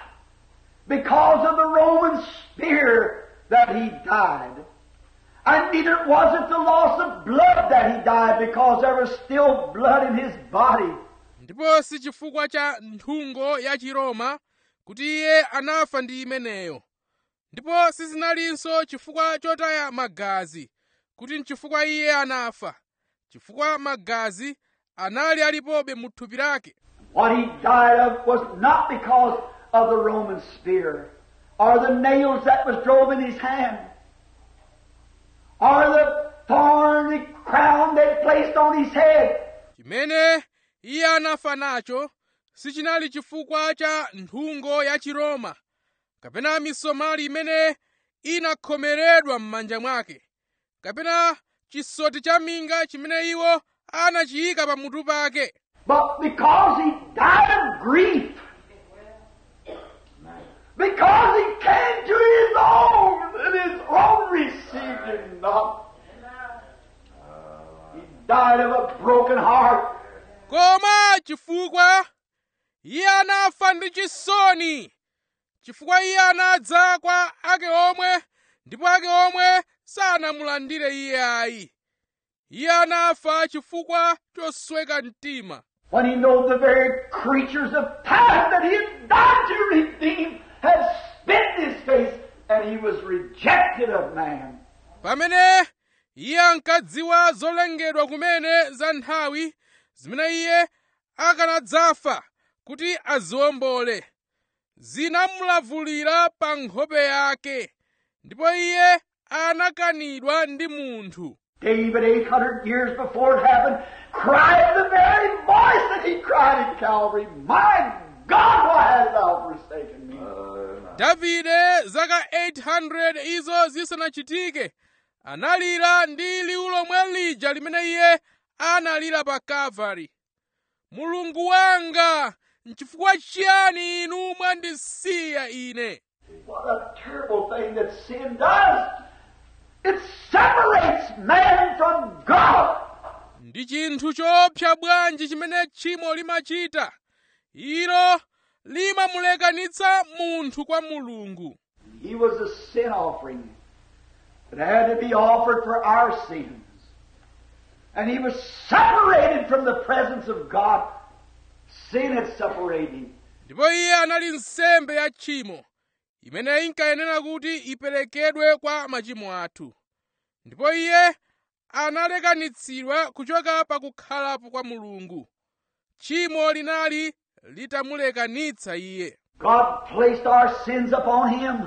because of the Roman spear that he died. And neither was it the loss of blood that he died because there was still blood in his body. ndipo si chifukwa cha nthungo ya chiroma kuti iye anafa ndi imeneyo ndipo sizinalinso chifukwa chotaya magazi kuti nchifukwa iye anafa chifukwa magazi anali alipobe mu thupi lake What he died of was not because of the Roman spear, or the nails that was drove in his hand, or the thorny crown they placed on his head. chimene iye anafa nacho sichinali chifukwa cha nthungo ya chiroma kapena misomali imene inakhomeredwa m'manja mwake kapena chisoti cha minga chimene iwo anachiyika pamutu pake But because he died of grief, because he came to his own, and his own received him not. He died of a broken heart. koma chifukwa iye anafa ndi chisoni chifukwa iye anadza kwa ake omwe ndipo ake omwe sanamulandire iye ayi iye anafa chifukwa chosweka mtima When he knows the very creatures of time that he had died to redeem had spit in his face, and he was rejected of man. pamene iye ankadziwa zolengedwa kumene za nthawi zimene iye akanadzafa kuti aziwombole zinamulavulira pa nkhope yake ndipo iye anakanidwa ndi munthu David, 800 years before it happened, cried the very voice that he cried in Calvary, My God, why hast thou forsaken me? davide zaka 800 izo zisanachitike analira ndi liwu lomwe lija limene iye analira pa kalvari mulungu wanga nchifukwa chiyani inu mwandisiya ine What a terrible thing that sin does! It separates man from God. ndi chinthu choopsa bwanji chimene tchimo limachita ilo limamulekanitsa munthu kwa mulungu He was a sin offering that had to be offered for our sins. And he was separated from the presence of God. Sin had separated him. ndipo iye anali nsembe ya tchimo imene inkayenera kuti iperekedwe kwa machimo athu ndipo iye analekanitsidwa kuchoka pa kukhalapo kwa mulungu tchimo linali litamulekanitsa iye God placed our sins upon him.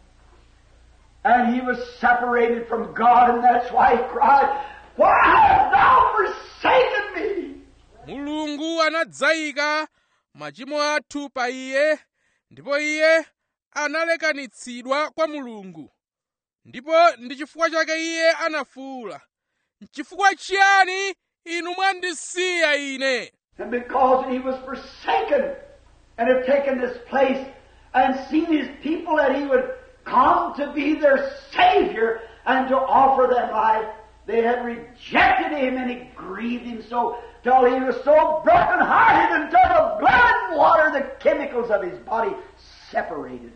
And he was separated from God, and that's why he cried, Why hast thou forsaken me? mulungu anadzayika machimo athu pa iye ndipo iye analekanitsidwa kwa mulungu ndipo ndi chifukwa chake iye anafuwula chifukwa chiyani inu mwandisiya ine And because he was forsaken and had taken this place and seen his people that he would come to be their Savior and to offer them life, they had rejected him and it grieved him so till he was so broken-hearted until the blood and water, the chemicals of his body separated.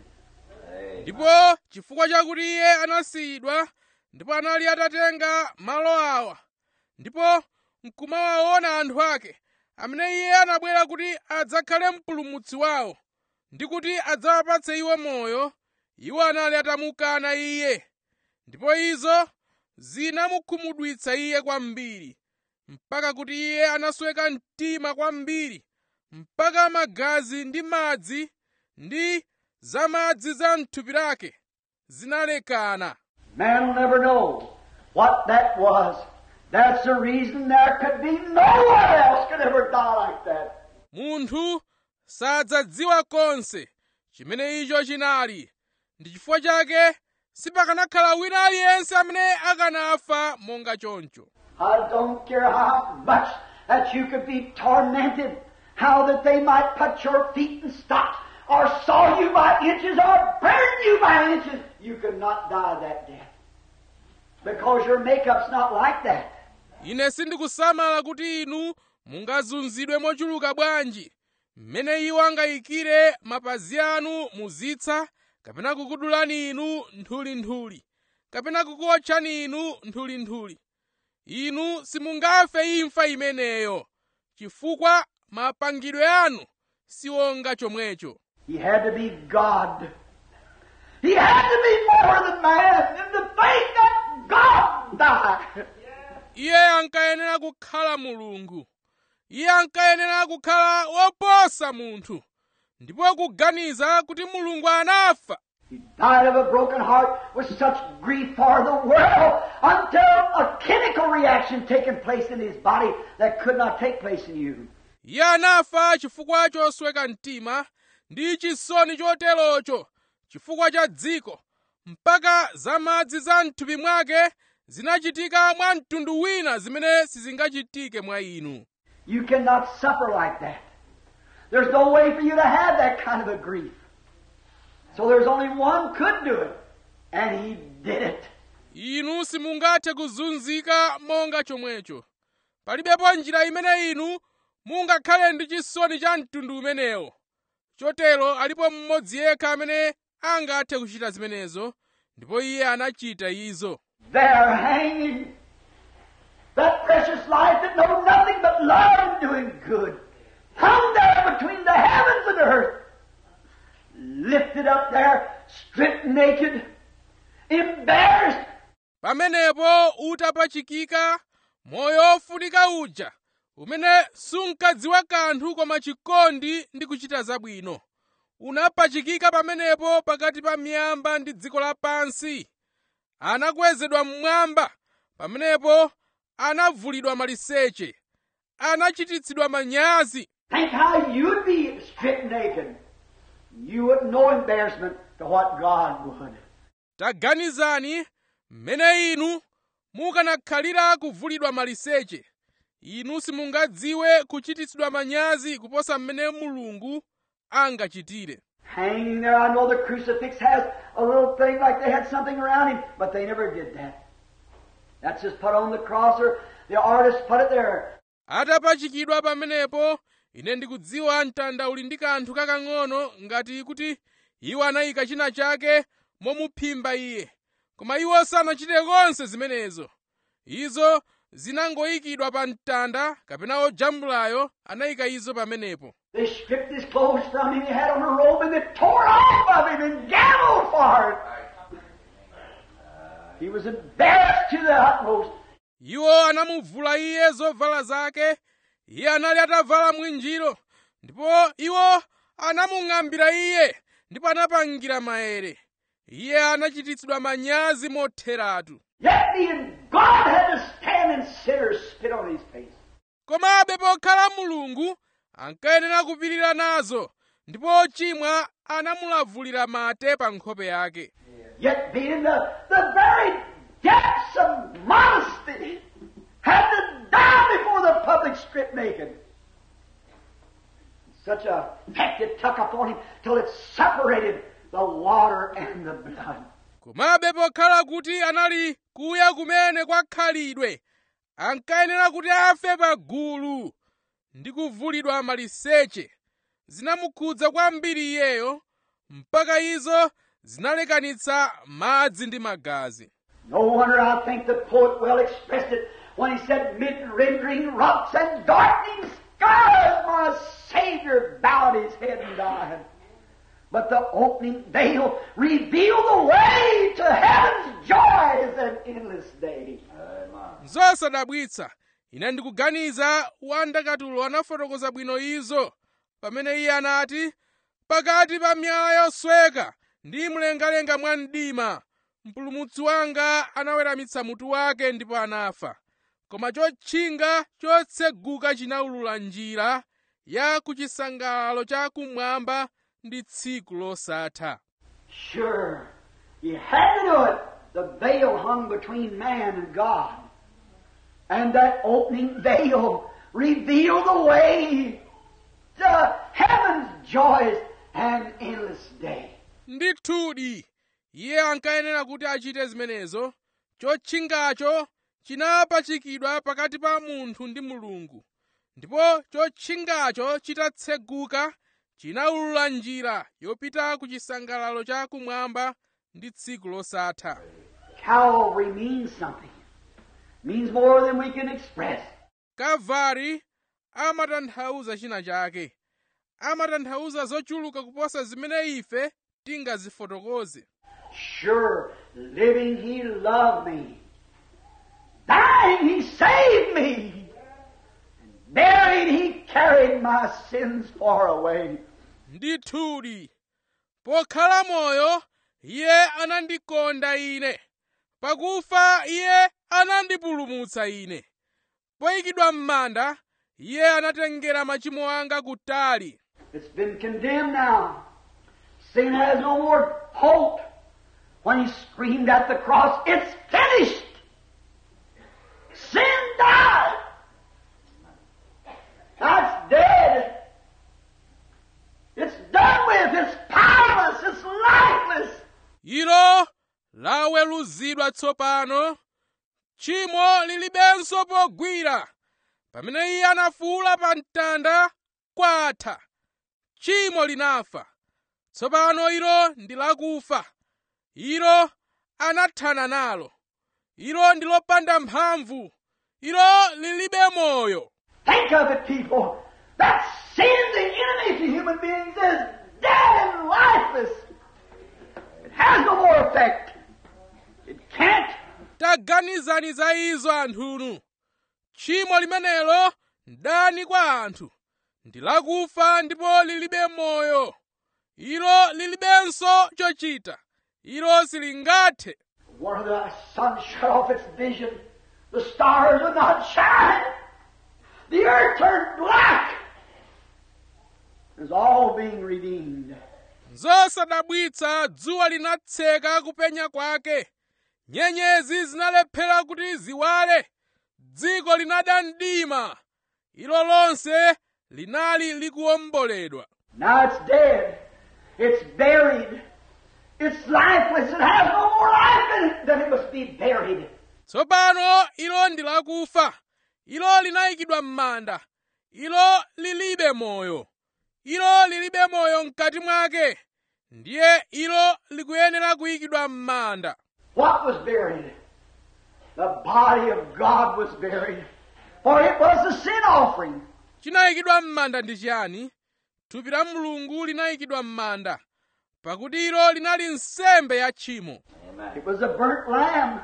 ndipo chifukwa chakuti iye anasiyidwa ndipo anali atatenga malo awa ndipo nkumawaona anthu ake amene iye anabwera kuti adzakhale mpulumutsi wawo ndi kuti adzawapatse iwo moyo iwo anali atamukana iye ndipo izo zinamukhumudwitsa iye kwambiri mpaka kuti iye anasweka mtima kwambiri mpaka magazi ndi madzi ndi zamadzi za mthupi lake zinalekana Man will never know what that was. That's the reason there could be no one else could ever die like that. munthu sadzadziwa konse chimene icho chinali ndi chifukwa chake sipakanakhala wina aliyense amene akanafa monga choncho I don't care how much that you could be tormented, how that they might put your feet in stocks, or saw you by inches, or burn you by inches. You could not die that death. Because your makeup's not like that. ine sindikusamala kuti inu mungazunzidwe mochuluka bwanji mmene iwo angayikire mapazi anu muzitsa kapena kukudulani inu nthulinthuli kapena kukuotchani inu nthulinthuli inu simungafe imfa imeneyo chifukwa mapangidwe anu siwonga chomwecho He had to be God. He had to be more than man. And to think that God died. iye ankayenera kukhala mulungu iye ankayenera kukhala woposa munthu ndipo kuganiza kuti mulungu anafa He died of a broken heart with such grief for the world until a chemical reaction taken place in his body that could not take place in you. iye anafa chifukwa chosweka mtima ndi chisoni choterocho chifukwa cha dziko mpaka zamadzi za mthupi mwake zinachitika mwa mtundu wina zimene sizingachitike mwa inu You cannot suffer like that. There's no way for you to have that kind of a grief. So there's only one could do it, and he did it. inu simungathe kuzunzika monga chomwecho palibepo njira imene inu mungakhale ndi chisoni cha mtundu umenewo chotero alipo mmodzi yekha amene angathe kuchita zimenezo ndipo iye anachita izo There hanging. That precious life that knows nothing but love and doing good. Hung there between the heavens and earth. Lifted up there, stripped naked, embarrassed. pamenepo utapachikika moyo ofunika uja umene sunkadziwa kanthu koma chikondi ndi kuchita zabwino unapachikika pamenepo pakati pa miyamba ndi dziko lapansi anakwezedwa mmwamba pamenepo anavulidwa maliseche anachititsidwa manyazi Think how you'd be stripped naked. You wouldn't know embarrassment to what God would. taganizani mmene inu mukanakhalira kuvulidwa maliseche inu simungadziwe kuchititsidwa manyazi kuposa mmene mulungu angachitire Hanging there, I know the crucifix has a little thing like they had something around him, but they never did that. That's just put on the cross, or the artist put it there. atapachikidwa pamenepo ine ndikudziwa mtanda uli ndi kanthu kakang'ono ngati kuti iwo anayika china chake momuphimba iye koma iwo sanachite konse zimenezo izo zinangoyikidwa pa mtanda kapena ojambulayo anayika izo pamenepo They stripped his clothes from him. He had on a robe, and they tore off of him and gambled for it. He was embarrassed to the utmost. iwo anamuvula iye zovala zake iye anali atavala mwinjiro ndipo iwo anamung'ambira iye ndipo anapangira maere iye anachititsidwa manyazi motheratu Yet being God had to stand and sinners spit on his face. komabe pokhala mulungu ankayenera kupirira nazo ndipo ochimwa anamulavulira mate pa nkhope yake Yet being the, the very depths of modesty, had to die before the public stripped naked. Such a effect it took upon him till it separated the water and the blood. komabe pokhala kuti anali kuya kumene kwakhalidwe ankayenera kuti afe pa gulu ndi kuvulidwa maliseche zinamukhudza kwambiri iyeyo mpaka izo zinalekanitsa madzi ndi magazi No wonder I think the poet well expressed it when he said, Mid rendering rocks and darkening skies, my Savior bowed his head and died. But the opening veil revealed the way to heaven's joys and endless day. zosadabwitsa ine ndikuganiza wandakatulo anafotokoza bwino izo pamene iye anati pakati pa miyala yosweka ndi mlengalenga mwa mdima mpulumutsi wanga anaweramitsa mutu wake ndipo anafa koma chotchinga chotseguka chinawulula njira ya kuchisangalalo cha kumwamba ndi tsiku losatha Sure, he had to do it. The veil hung between man and God. And that opening veil revealed the way to heaven's joys and endless day. ndithudi iye ankayenera kuti achite zimenezo chotchingacho chinapachikidwa pakati pa munthu ndi mulungu ndipo chotchingacho chitatseguka chinawulula njira yopita ku chisangalalo cha kumwamba ndi tsiku losatha Calvary means something. Means more than we can express. kalvari amatanthauza china chake amatanthauza zochuluka kuposa zimene ife tingazifotokoze Sure, living He loved me. Dying He saved me. And buried He carried my sins far away. ndithudi pokhala moyo iye anandikonda ine pakufa iye anandipulumutsa ine poyikidwa m'manda iye anatengera machimo anga kutali It's been condemned now. Sin has no more hope. When he screamed at the cross, it's finished. Sin died. That's dead. It's done with. It's powerless. It's lifeless. ilo laweruzidwa tsopano tchimo lilibenso pogwira pamene iye anafuwula pa mtanda kwatha tchimo linafa tsopano ilo ndi lakufa ilo anathana nalo ilo ndi lopanda mphamvu ilo lilibe moyo Think of it, people. That sin, the enemy to human beings, is dead and lifeless. It has no more effect. It can't. taganizani za izo anthunu tchimo limenelo ndani kwa anthu ndi lakufa ndipo lilibe moyo ilo lilibenso chochita ilo silingathe One of the sun shut off its vision. The stars would not shine. The earth turned black. It was all being redeemed. zosadabwitsa dzuwa linatseka kupenya kwake nyenyezi zinalephera kuti ziwale dziko linada mdima ilo lonse linali likuwomboledwa Now it's dead. It's buried. It's lifeless. It has no more life in it. Then it must be buried. tsopano ilo ndi lakufa ilo linayikidwa m'manda ilo lilibe moyo ilo lilibe moyo mkati mwake ndiye ilo likuyenera kuyikidwa m'manda What was buried? The body of God was buried. For it was the sin offering. chinayikidwa m'manda ndi chiyani thupi la mulungu linayikidwa m'manda pakuti ilo linali nsembe ya tchimo It was a burnt lamb.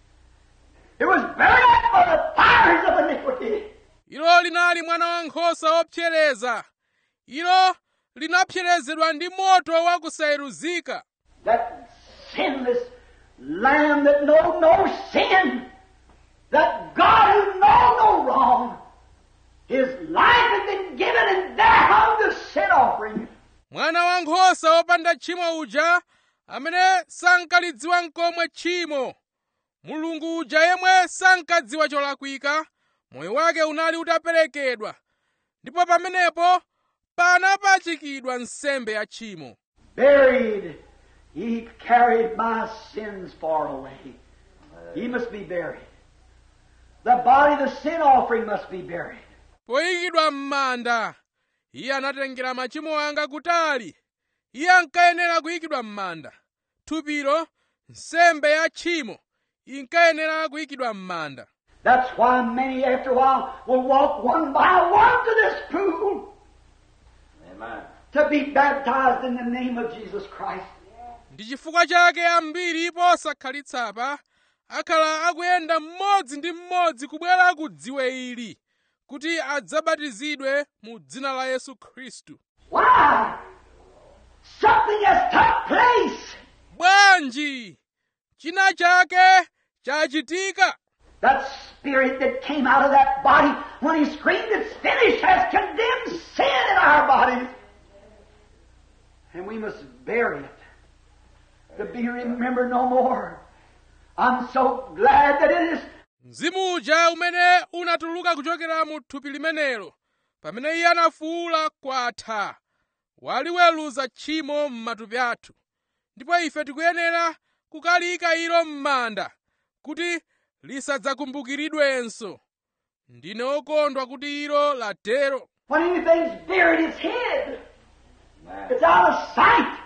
It was burned up by the fires of iniquity. ilo linali mwana wankhosa wopsereza ilo linapserezedwa ndi moto wakusayeruzika That sinless lamb that know no sin. That God who know no wrong. His life had been given and there hung the sin offering. mwana wankhosa wopanda tchimo uja amene sankalidziwa nkomwe tchimo mulungu uja yemwe sankadziwa cholakwika moyo wake unali utaperekedwa ndipo pamenepo panapachikidwa nsembe ya tchimo Buried. He carried my sins far away. He must be buried. The body, the sin offering must be buried. poyikidwa m'manda iye anatengera machimo anga kutali iye ankayenera kuyikidwa m'manda thupilo nsembe ya tchimo inkayenera kuyikidwa m'manda That's why many after a while will walk one by one to this pool Amen. to be baptized in the name of Jesus Christ. ndi chifukwa chake ambiri posakhalitsa akhala akuyenda mmodzi ndi mmodzi kubwera ku dziwe ili kuti adzabatizidwe mu dzina la yesu khristu Why? Something has took place. bwanji china chake chachitika That spirit that came out of that body when he screamed, It's finished, has condemned sin in our bodies. And we must bury it to be remembered no more. I'm so glad that it is mzimu uja umene unatuluka kuchokera mu thupi limenelo pamene iye anafuwula kwatha waliweruza tchimo m'matupi athu ndipo ife tikuyenera kukalika ilo m'manda kuti lisadzakumbukiridwenso ndine okondwa kuti ilo latero when anything's buried, it's hid. Amen. It's out of sight.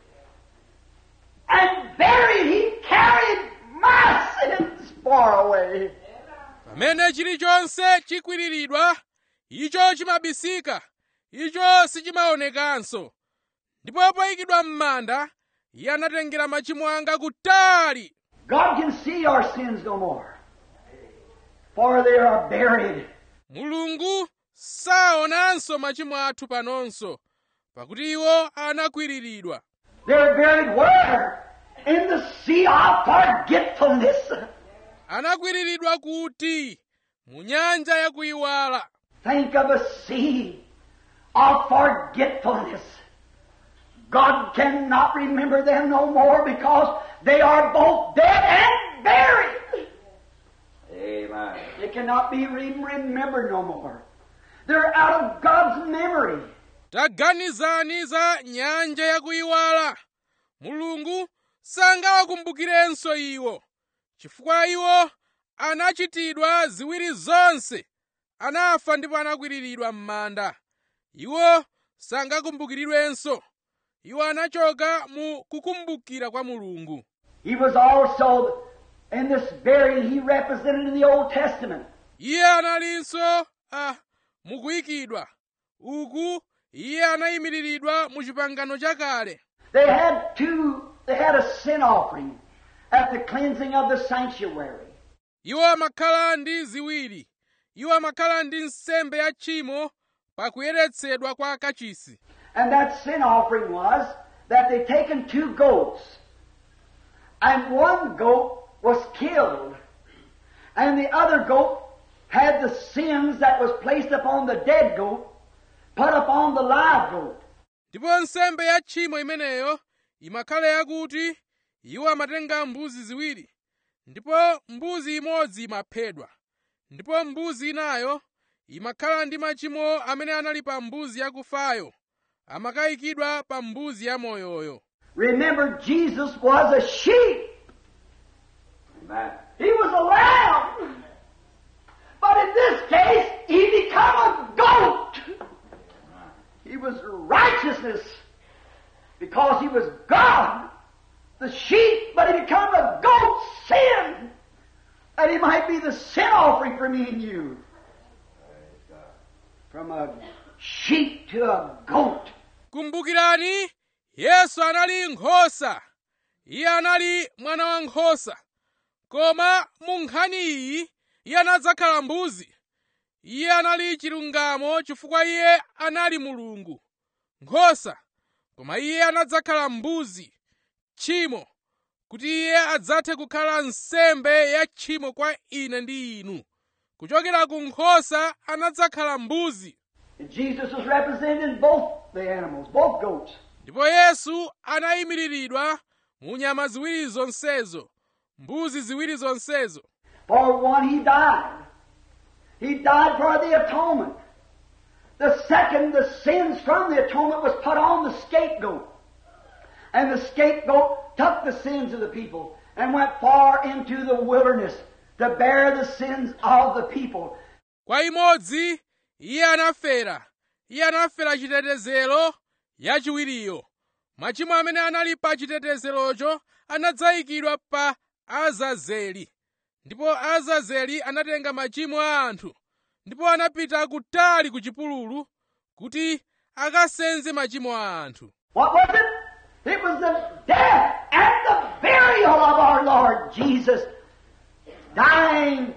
And buried, he carried my sins far away. pamene chilichonse chikwiriridwa icho chimabisika icho sichimaonekanso ndipo poyikidwa m'manda iye anatengera machimo anga kutali God can see our sins no more. For they are buried. mulungu saonanso machimo athu panonso pakuti iwo anakwiriridwa They're buried where? In the sea of forgetfulness. anakwiriridwa kuti mu nyanja yakuyiwala Think of a sea of forgetfulness. God cannot remember them no more because they are both dead and buried. Amen. They cannot be re- remembered no more. They're out of God's memory. taganizani za nyanja yakuyiwala mulungu sangawakumbukirenso iwo chifukwa iwo anachitidwa ziwiri zonse anafa ndipo anakwiriridwa m'manda iwo sangakumbukiridwenso iwo anachoka mu kukumbukira kwa mulungu He was also, in this burial, he represented in the Old Testament. iye analinso ah, mukuyikidwa uku iye anayimiriridwa mu chipangano chakale They had two, they had a sin offering at the cleansing of the sanctuary. iwo amakhala ndi ziwiri iwo amakhala ndi nsembe ya tchimo pa kuyeretsedwa kwa kachisi And that sin offering was that they taken two goats, and one goat was killed, and the other goat had the sins that was placed upon the dead goat put upon the live goat. ndipo nsembe ya tchimo imeneyo imakhala yakuti iwo amatenga mbuzi ziwiri ndipo mbuzi imodzi imaphedwa ndipo mbuzi inayo imakhala ndi machimo amene anali pa mbuzi yakufayo amakayikidwa pa mbuzi yamoyoyo Remember, Jesus was a sheep. Amen. He was a lamb. But in this case, he became a goat. He was righteousness because he was God, the sheep, but he became a goat, sin, that he might be the sin offering for me and you. From a sheep to a goat. kumbukirani yesu anali nkhosa iye anali mwana wa nkhosa koma mu nkhani iyi iye anadzakhala mbuzi iye anali chilungamo chifukwa iye anali mulungu nkhosa koma iye anadzakhala mbuzi tchimo kuti iye adzathe kukhala nsembe ya tchimo kwa ine ndi inu kuchokera ku nkhosa anadzakhala mbuzi And Jesus was represented in both the animals, both goats. ndipo yesu anayimiriridwa mu nyama ziwiri zonsezo mbuzi ziwiri zonsezo For one, he died. He died for the atonement. The second, the sins from the atonement was put on the scapegoat. And the scapegoat took the sins of the people and went far into the wilderness to bear the sins of the people. kwa imodzi iye anafera iye anafera chitetezero yachiwiriyo machimo amene anali pa chitetezerocho anadzayikidwa pa azazeli ndipo azazeli anatenga machimo a anthu ndipo anapita kutali ku chipululu kuti akasenze machimo a anthu What was it? It was the death and the burial of our Lord Jesus. Dying,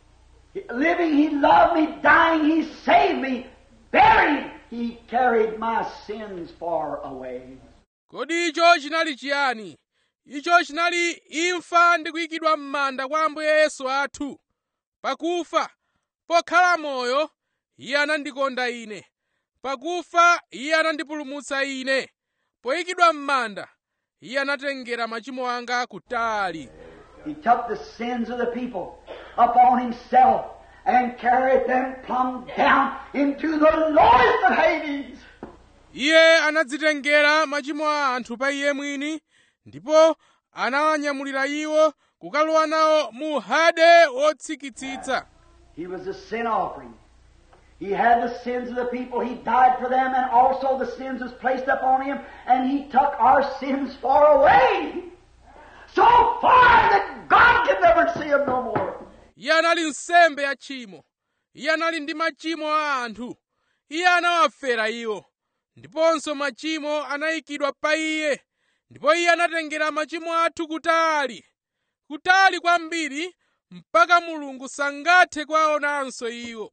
living, He loved me. Dying, He saved me. Buried, He carried my sins far away. kodi icho chinali chiyani icho chinali imfa ndi kuyikidwa m'manda kwa ambuye yesu athu pakufa pokhala moyo iye anandikonda ine pakufa iye anandipulumutsa ine poyikidwa m'manda iye anatengera machimo anga kutali He took the sins of the people upon Himself and carried them plumb down into the lowest of Hades. iye anadzitengera machimo a anthu pa iye mwini ndipo anawanyamulira iwo kukalowa nawo mu hade wotsikitsitsa He was a sin offering. He had the sins of the people. He died for them, and also the sins was placed upon him, and he took our sins far away. So far that God can never see them no more. iye anali nsembe ya tchimo iye anali ndi machimo a anthu iye anawafera iwo ndiponso machimo anayikidwa pa iye ndipo iye anatengera machimo athu kutali kutali kwambiri mpaka mulungu sangathe kuwaonanso iwo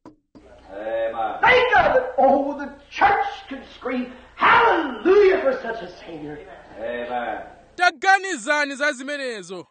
Amen. Think of it. Oh, the church could scream, Hallelujah for such a Savior. Amen. taganizani za zimenezo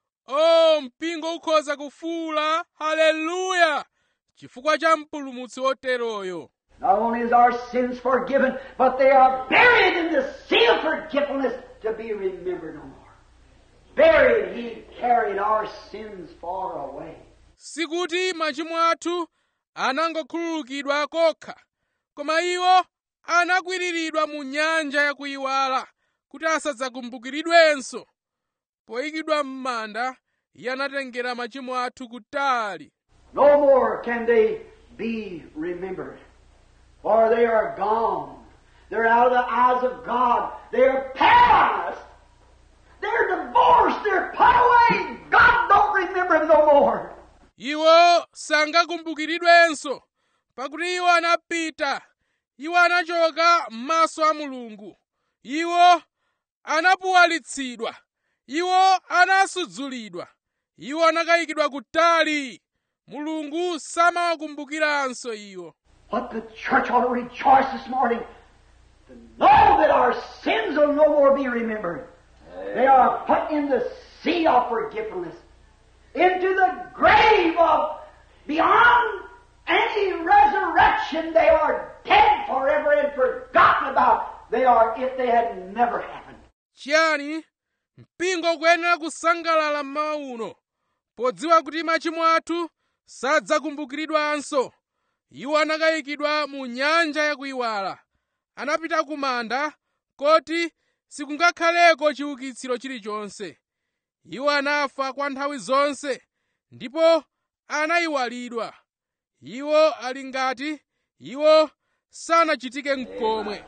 o mpingo ukhoza kufuula haleluya chifukwa cha mpulumutsi woteroyo Not only is our sins forgiven, but they are buried in the sea of forgetfulness to be remembered no more. Buried, He carried our sins far away. sikuti machimo athu anangokhululukidwa kokha koma iwo anakwiriridwa mu nyanja yakuyiwala kuti asadzakumbukiridwenso poyikidwa m'manda iye anatengera machimo athu kutali No more can they be remembered. For they are gone. They're out of the eyes of God. They're paralyzed. They're divorced. They're put away. God don't remember them no more. iwo sangakumbukiridwenso pakuti iwo anapita iwo anachoka m'maso a mulungu iwo anapuwalitsidwa iwo anasudzulidwa iwo anakayikidwa kutali mulungu samawakumbukiranso iwo But the church ought to rejoice this morning to know that our sins will no more be remembered. They are put in the sea of forgetfulness, into the grave of beyond any resurrection. They are dead forever and forgotten about. They are if they had never happened. chiyani mpingo ukuyenera kusangalala mmawa uno podziwa kuti machimo athu sadzakumbukiridwanso iwo anakayikidwa mu nyanja yakuyiwala anapita ku manda koti sikungakhaleko chiukitsiro chilichonse iwo anafa kwa nthawi zonse ndipo anayiwalidwa iwo ali ngati iwo sanachitike mkomwe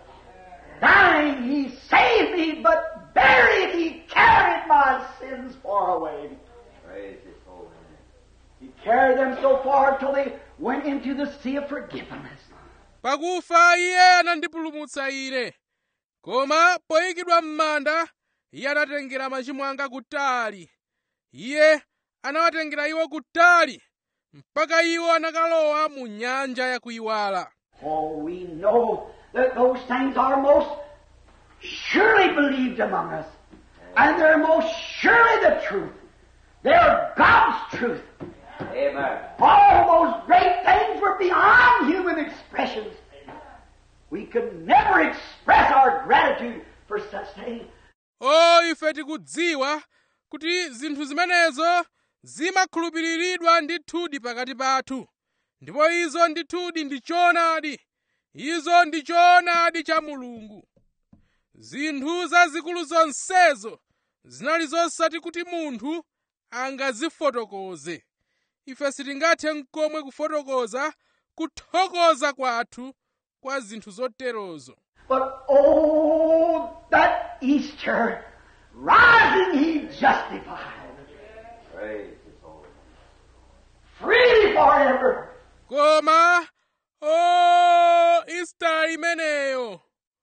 Dying, He saved me, but buried, He carried my sins far away. Praise His holy name. He carried them so far till they went into the sea of forgiveness. pakufa iye anandipulumutsa ine koma poyikidwa m'manda iye anatengera machimo anga kutali iye anawatengera iwo kutali mpaka iwo anakalowa mu nyanja yakuyiwala Oh, we know that those things are most surely believed among us. And they're most surely the truth. They're God's truth. Amen. All those great things were beyond human expressions. We could never express our gratitude for such things. o ife tikudziwa kuti zinthu zimenezo zimakhulupiriridwa ndithudi pakati pathu ndipo izo ndithudi ndi choonadi izo ndi choonadi cha mulungu zinthu zazikulu zonsezo zinali zosati kuti munthu angazifotokoze ife sitingathe n'komwe kufotokoza kuthokoza kwathu kwa zinthu zoterozo But oh, that Easter, rising he justified, Praise His holy name. free forever. koma o ista imeneyo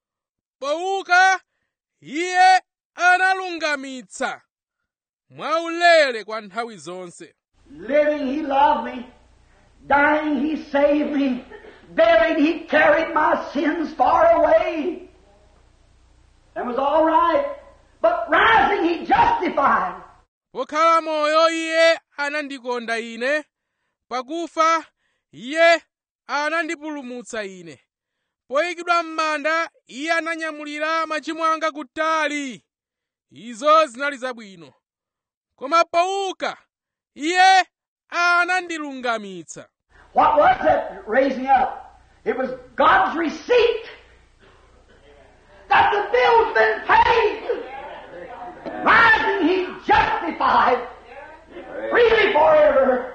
pouka iye analungamitsa mwaulere kwa nthawi zonse Living, he loved me. Dying, he saved me. Buried, he carried my sins far away. That was all right. But rising, he justified. pokhala moyo iye anandikonda ine pakufa iye anandipulumutsa ine poyikidwa m'manda iye ananyamulira machimo anga kutali izo zinali zabwino koma pouka iye anandilungamitsa What was that raising up? It was God's receipt that the bill's been paid. Rising, he justified freely forever.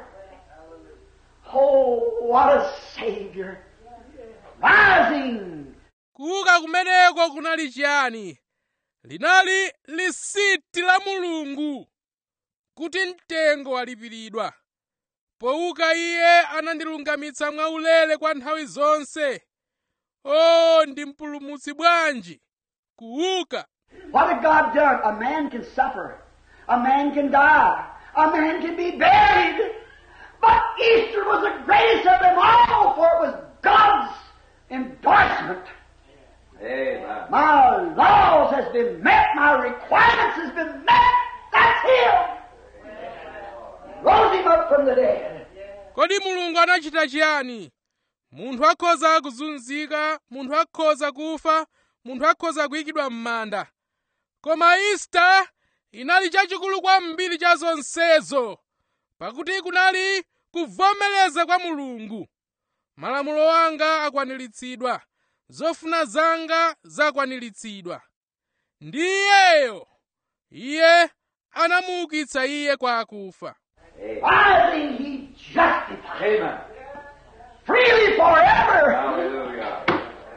Oh, what a Savior. Rising, kuuka kumeneko kunali chiyani linali lisiti la mulungu kuti mtengo walipiridwa pouka iye anandilungamitsa mwaulere kwa nthawi zonse o ndi mpulumutsi bwanji kuuka What had God done? A man can suffer. A man can die. A man can be buried. But Easter was the greatest of them all, for it was God's endorsement. Amen. My laws has been met. My requirements has been met. That's Him. Rose Him up from the dead. kodi mulungu anachita chiyani munthu akhoza kuzunzika munthu akhoza kufa munthu akhoza kuyikidwa m'manda koma ista inali chachikulu kwambiri cha zonsezo pakuti kunali kuvomereza kwa mulungu malamulo anga akwaniritsidwa zofuna zanga zakwaniritsidwa ndi iyeyo iye anamuukitsa iye kwa akufa Amen. Rising, He justified. Amen. freely forever. Hallelujah.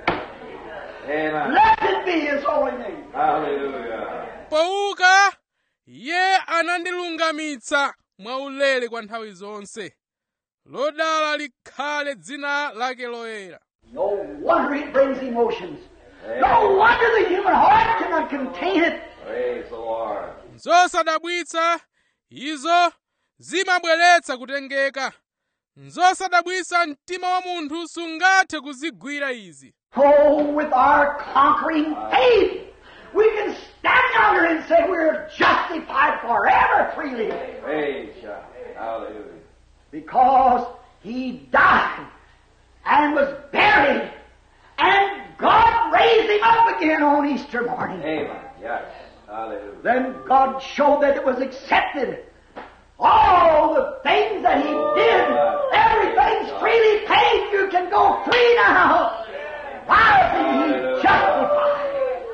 Amen. Blessed be His holy name. Hallelujah. pouka iye anandilungamitsa mwaulere kwa nthawi zonse lodala likhale dzina lake loyera No wonder it brings emotions. No wonder the human heart cannot contain it. Praise the Lord. nzosadabwitsa izo zimabweretsa kutengeka nzosadabwitsa mtima wa munthu sungathe kuzigwira izi Oh, with our conquering faith, we can stand yonder and say we're justified forever freely Praise God. Hallelujah. because He died and was buried and God raised Him up again on Easter morning. Amen. Yes. Hallelujah. Then God showed that it was accepted. All the things that He did, everything's freely paid. You can go free now. Why is He justified?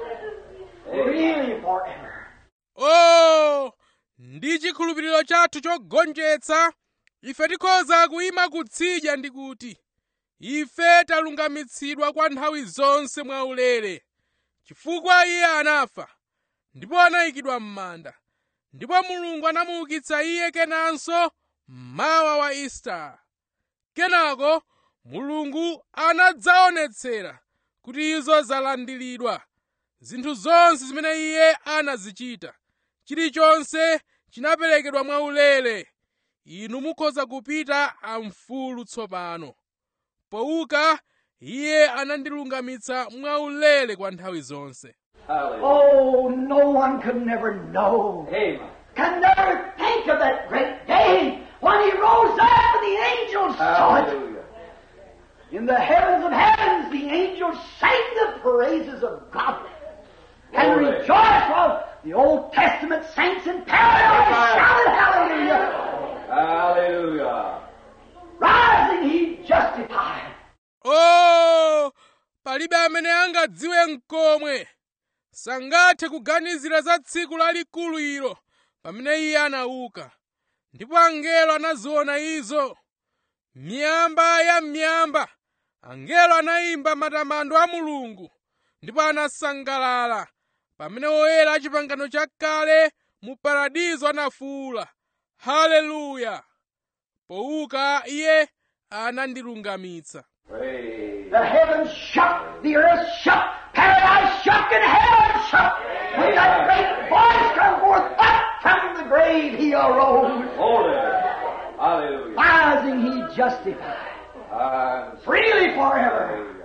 Really forever. o ndi chikhulupiriro chathu chogonjetsa ife tikhoza kuyima kutsidya ndi kuti ife talungamitsidwa kwa nthawi zonse mwaulere chifukwa iye anafa ndipo anayikidwa m'manda ndipo mulungu anamuukitsa iye kenanso mmawa wa isitala kenako mulungu anadzaonetsera kuti izo zalandiridwa zinthu zonse zimene iye anazichita chilichonse chinaperekedwa mwaulere inu mukhoza kupita amfulu tsopano pouka iye anandilungamitsa mwaulere kwa nthawi zonse Hallelujah. Oh, no one could never know. Amen. Can never think of that great day when He rose up and the angels saw it. Hallelujah. In the heavens of heavens, the angels sang the praises of God and Glory. rejoiced while the Old Testament saints in paradise Amen. shouted hallelujah. Hallelujah. Rising, He justified. o palibe amene angadziwe mkomwe sangathe kuganizira za tsiku lalikulu ilo pamene iye anauka ndipo angelo anaziona izo miyamba ya miyamba angelo anayimba matamando a mulungu ndipo anasangalala pamene oyera a chipangano chakale mu paradizo anafuwula haleluya pouka iye anandilungamitsa Praise. The heavens shook, the earth shook, paradise shook, and heaven shook. When that great voice come forth up from the grave, He arose. Holy. Hallelujah. Rising, He justified. Hallelujah. Freely forever.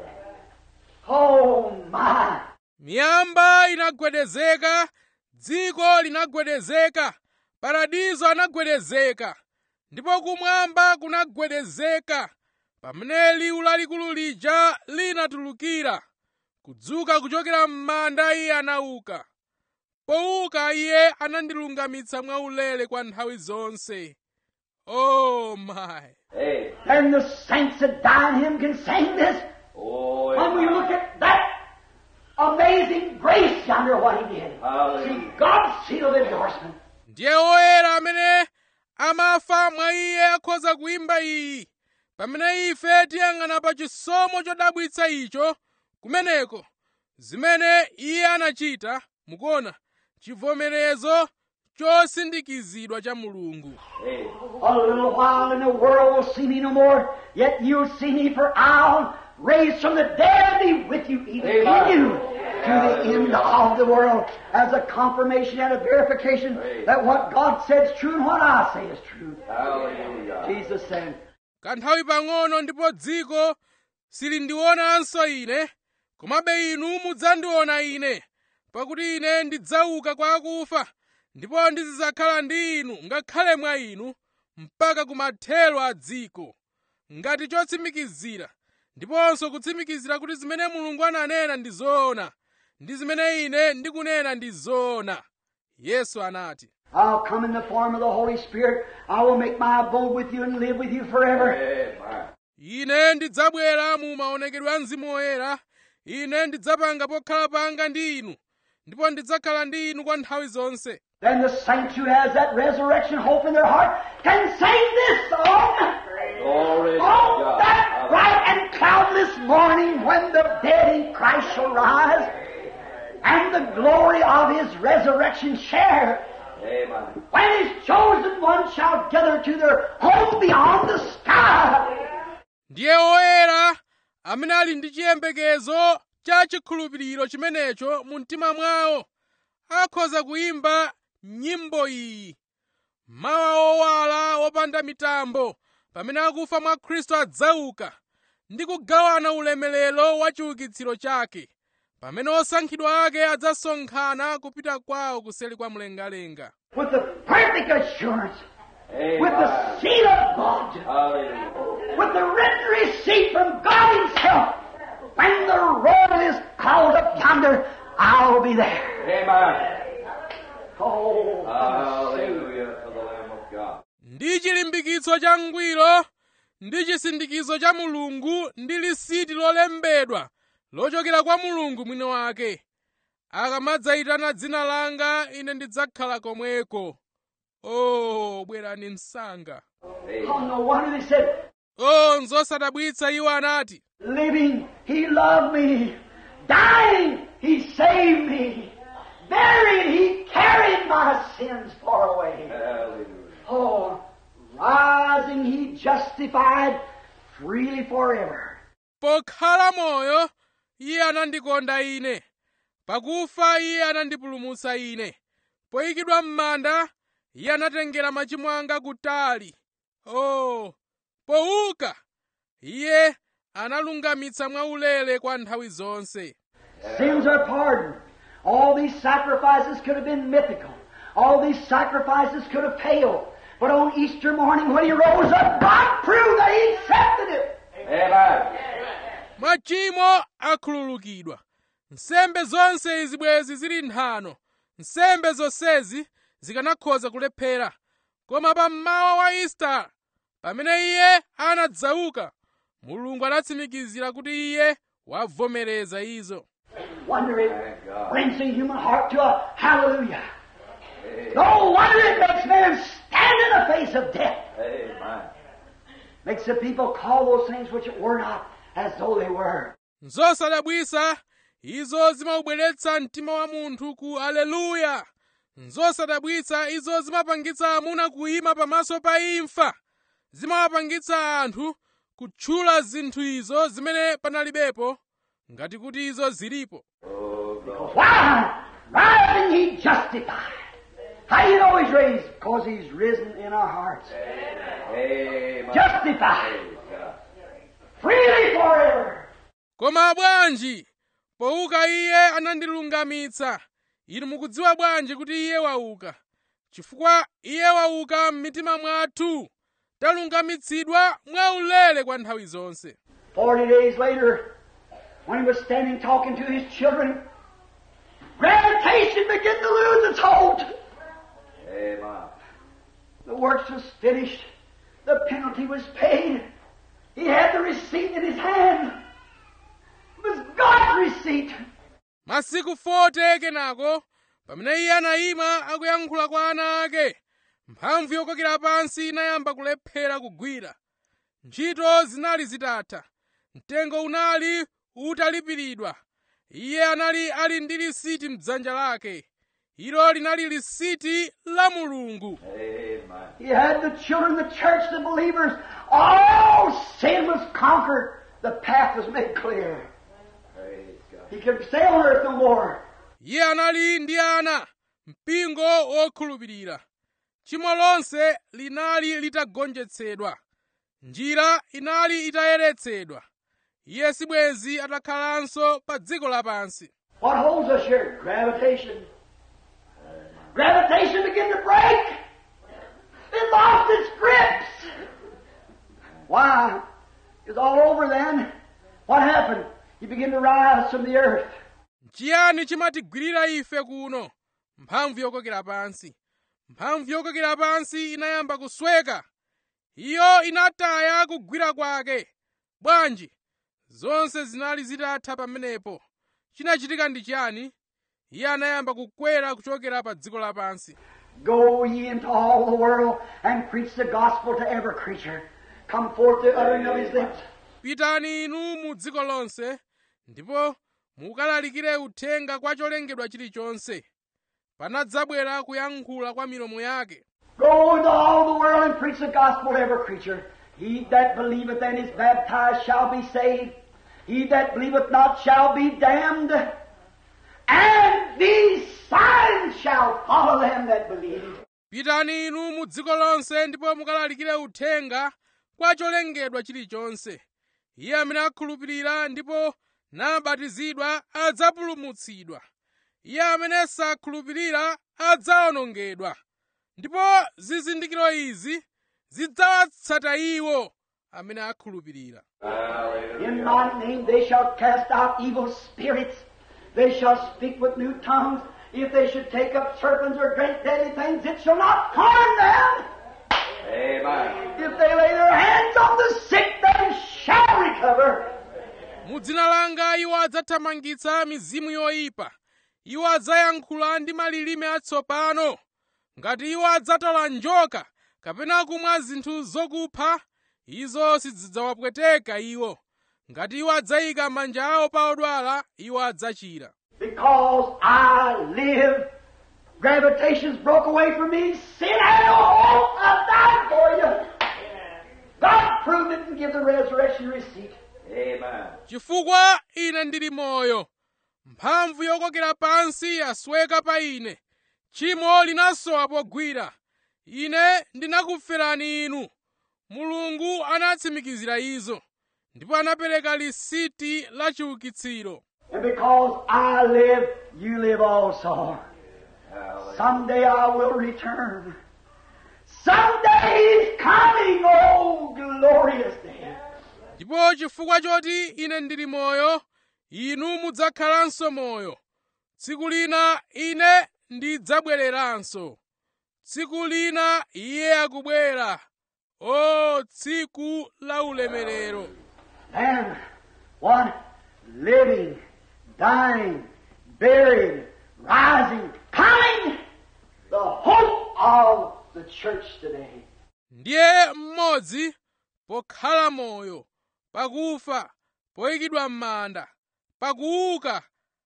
Oh my. miyamba inagwedezeka dziko linagwedezeka paradizo anagwedezeka ndipo kumwamba kunagwedezeka pamene liwu lalikulu lija linatulukira kudzuka kuchokera m'manda iye anauka pouka iye anandilungamitsa mwaulere kwa nthawi zonse oh my Hey. And the saints that die in Him can sing this. Oh, When we look at that amazing grace yonder, what He did. Hallelujah. See, God's seal of endorsement. ndiye oyera amene amafa mwa iye akhoza kuimba iyi pamene ife tiyang'ana pa chisomo chodabwitsa icho kumeneko zimene iye anachita mukuona chivomerezo chosindikizidwa cha mulungu Hey. A little while and the world will see me no more, yet you'll see me for I'll raise from the dead and be with you, even Amen. in you, to the end of the world, as a confirmation and a verification Praise. that what God said is true and what I say is true. Hallelujah. Jesus said, kanthawi pang'ono ndipo dziko silindionanso ine komabe inu mudzandiona ine pakuti ine ndidzauka kwa akufa ndipo ndizidzakhala ndi inu ngakhale mwa inu mpaka kumathero a dziko ngati chotsimikizira ndiponso kutsimikizira kuti zimene mulungu ananena ndi zoona ndi zimene ine ndikunena ndi zoona yesu anati I'll come in the form of the Holy Spirit. I will make my abode with you and live with you forever. Amen. ine ndidzabwera mu maonekedwe a mzimu woyera ine ndidzapanga pokhala panga ndi inu ndipo ndidzakhala ndi inu kwa nthawi zonse Then the saints who has that resurrection hope in their heart can sing this song. Glory to On God. that Hallelujah. shall rise, and the glory of his resurrection share. Amen. When his chosen ones shall gather to their home beyond the sky. ndiye oyera amene ali ndi chiyembekezo cha chikhulupiriro chimenecho mu mtima mwawo akhoza kuyimba nyimbo iyi mawa owala wopanda mitambo pamene akufa mwa khristu adzauka ndi kugawana ulemerero wa chiukitsiro chake pamene osankhidwa ake adzasonkhana kupita kwawo kuseli kwa mlengalenga with the perfect assurance, with the Amen. seal of God, Hallelujah. with the written receipt from God Himself. When the roll is called up yonder, I'll be there. Amen. Oh, Hallelujah to the Lamb of God. ndi chilimbikitso cha ngwiro ndi chisindikizo cha mulungu ndi lisiti lolembedwa lochokera kwa mulungu mwini wake akamadzayitana dzina langa ine ndidzakhala komweko o bwerani msanga oh, no wonder they said, o nzosadabwitsa iwo anati living, He loved me. Dying, He saved me. Buried, He carried my sins far away. Hallelujah. Oh, rising, He justified freely forever. pokhala moyo iye anandikonda ine pakufa iye anandipulumutsa ine poyikidwa m'manda iye anatengera machimo anga kutali o pouka iye analungamitsa mwaulere kwa nthawi zonse Sins are pardoned. All these sacrifices could have been mythical. All these sacrifices could have failed. But on Easter morning when he rose up, God proved that he accepted it. Amen. machimo akhululukidwa nsembe zonse izi bwezi zili nthano nsembe zonsezi zikanakhoza kulephera koma pa mmawa wa isitala pamene iye anadzauka mulungu anatsimikizira kuti iye wavomereza izo Wonder it Thank God. brings the human heart to a hallelujah. No wonder it makes men stand in the face of death. Amen. Makes the people call those things which were not as though they were. nzosadabwisa izo zimaubweretsa mtima wa munthu ku aleluya nzosadabwitsa izo zimapangitsa amuna kuyima pamaso pa imfa zimawapangitsa anthu kutchula zinthu izo zimene panalibepo ngati kuti izo zilipo Oh, God. Why? Rising, he justified. How do you know he's raised? Because he's risen in our hearts. Amen. Justified. Praise God. Freely forever. koma bwanji pouka iye anandilungamitsa inu mukudziwa bwanji kuti iye wauka chifukwa iye wauka m'mitima mwathu talungamitsidwa mwaulere kwa nthawi zonse Forty days later, when he was standing talking to his children, gravitation began to lose its hold. Amen. The works was finished. The penalty was paid. He had the receipt in his hand. It was God's receipt. masiku 40 kenako pamene iye anayima akuyankhula kwa ana ake mphamvu yokokera pansi inayamba kulephera kugwira ntchito zinali zitatha mtengo unali utalipiridwa iye anali ali ndi lisiti m'dzanja lake ilo linali lisiti la mulungu Amen. He had the children, the church, the believers. All sin was conquered. The path was made clear. Praise God. He could stay on earth no more. iye anali ndi ana mpingo wokhulupirira tchimo lonse linali litagonjetsedwa njira inali itayeretsedwa iye sibwenzi atakhalanso pa dziko lapansi What holds us here? Gravitation. Gravitation began to break. It lost its grips. Why? It was all over then. What happened? He began to rise from the earth. chiyani chimatigwirira ife kuno mphamvu yokokera pansi mphamvu yokokera pansi inayamba kusweka iyo inataya kugwira kwake bwanji zonse zinali zitatha pamenepo chinachitika ndi chiyani iye anayamba kukwera kuchokera pa dziko lapansi Go ye into all the world and preach the gospel to every creature. Come forth the uttering of his lips. pitani inu mu dziko lonse ndipo mukalalikire uthenga kwa cholengedwa chilichonse panadzabwera kuyankhula kwa milomo yake Go into all the world and preach the gospel to every creature. He that believeth and is baptized shall be saved. He that believeth not shall be damned. And these signs shall follow them that believe. pitani inu mu dziko lonse ndipo mukalalikire uthenga kwa cholengedwa chilichonse iye amene akhulupirira ndipo nabatizidwa adzapulumutsidwa iye amene sakhulupirira adzawonongedwa ndipo zizindikiro izi zidzawatsata iwo amene akhulupirira In my name they shall cast out evil spirits. They shall speak with new tongues. If they should take up serpents or drink deadly things, it shall not harm them. Amen. If they lay their hands on the sick, they shall recover. mu dzina langa iwo adzathamangitsa mizimu yoyipa iwo adzayankhula ndi malilime atsopano ngati iwo adzatola njoka kapena kumwa zinthu zokupha izo sizidzawapweteka iwo ngati iwo adzayika manja awo pa odwala iwo adzachira Because I live, gravitation's broke away from me. Sin had no hope. I died for you. God proved it and give the resurrection receipt. Amen. chifukwa ine ndili moyo mphamvu yokokera pansi yasweka pa ine tchimo linasowa pogwira ine ndinakuferani inu mulungu anatsimikizira izo ndipo anapereka lisiti la chiukitsiro And because I live, you live also. Hallelujah. Someday I will return. Someday He's coming. Oh, glorious day. ndipo chifukwa choti ine ndili moyo inu mudzakhalanso moyo tsiku lina ine ndidzabwereranso tsiku lina iye akubwera o tsiku la ulemerero And one living, dying, buried, rising, coming, the hope of the church today. ndiye mmodzi pokhala moyo pakufa poyikidwa m'manda pakuuka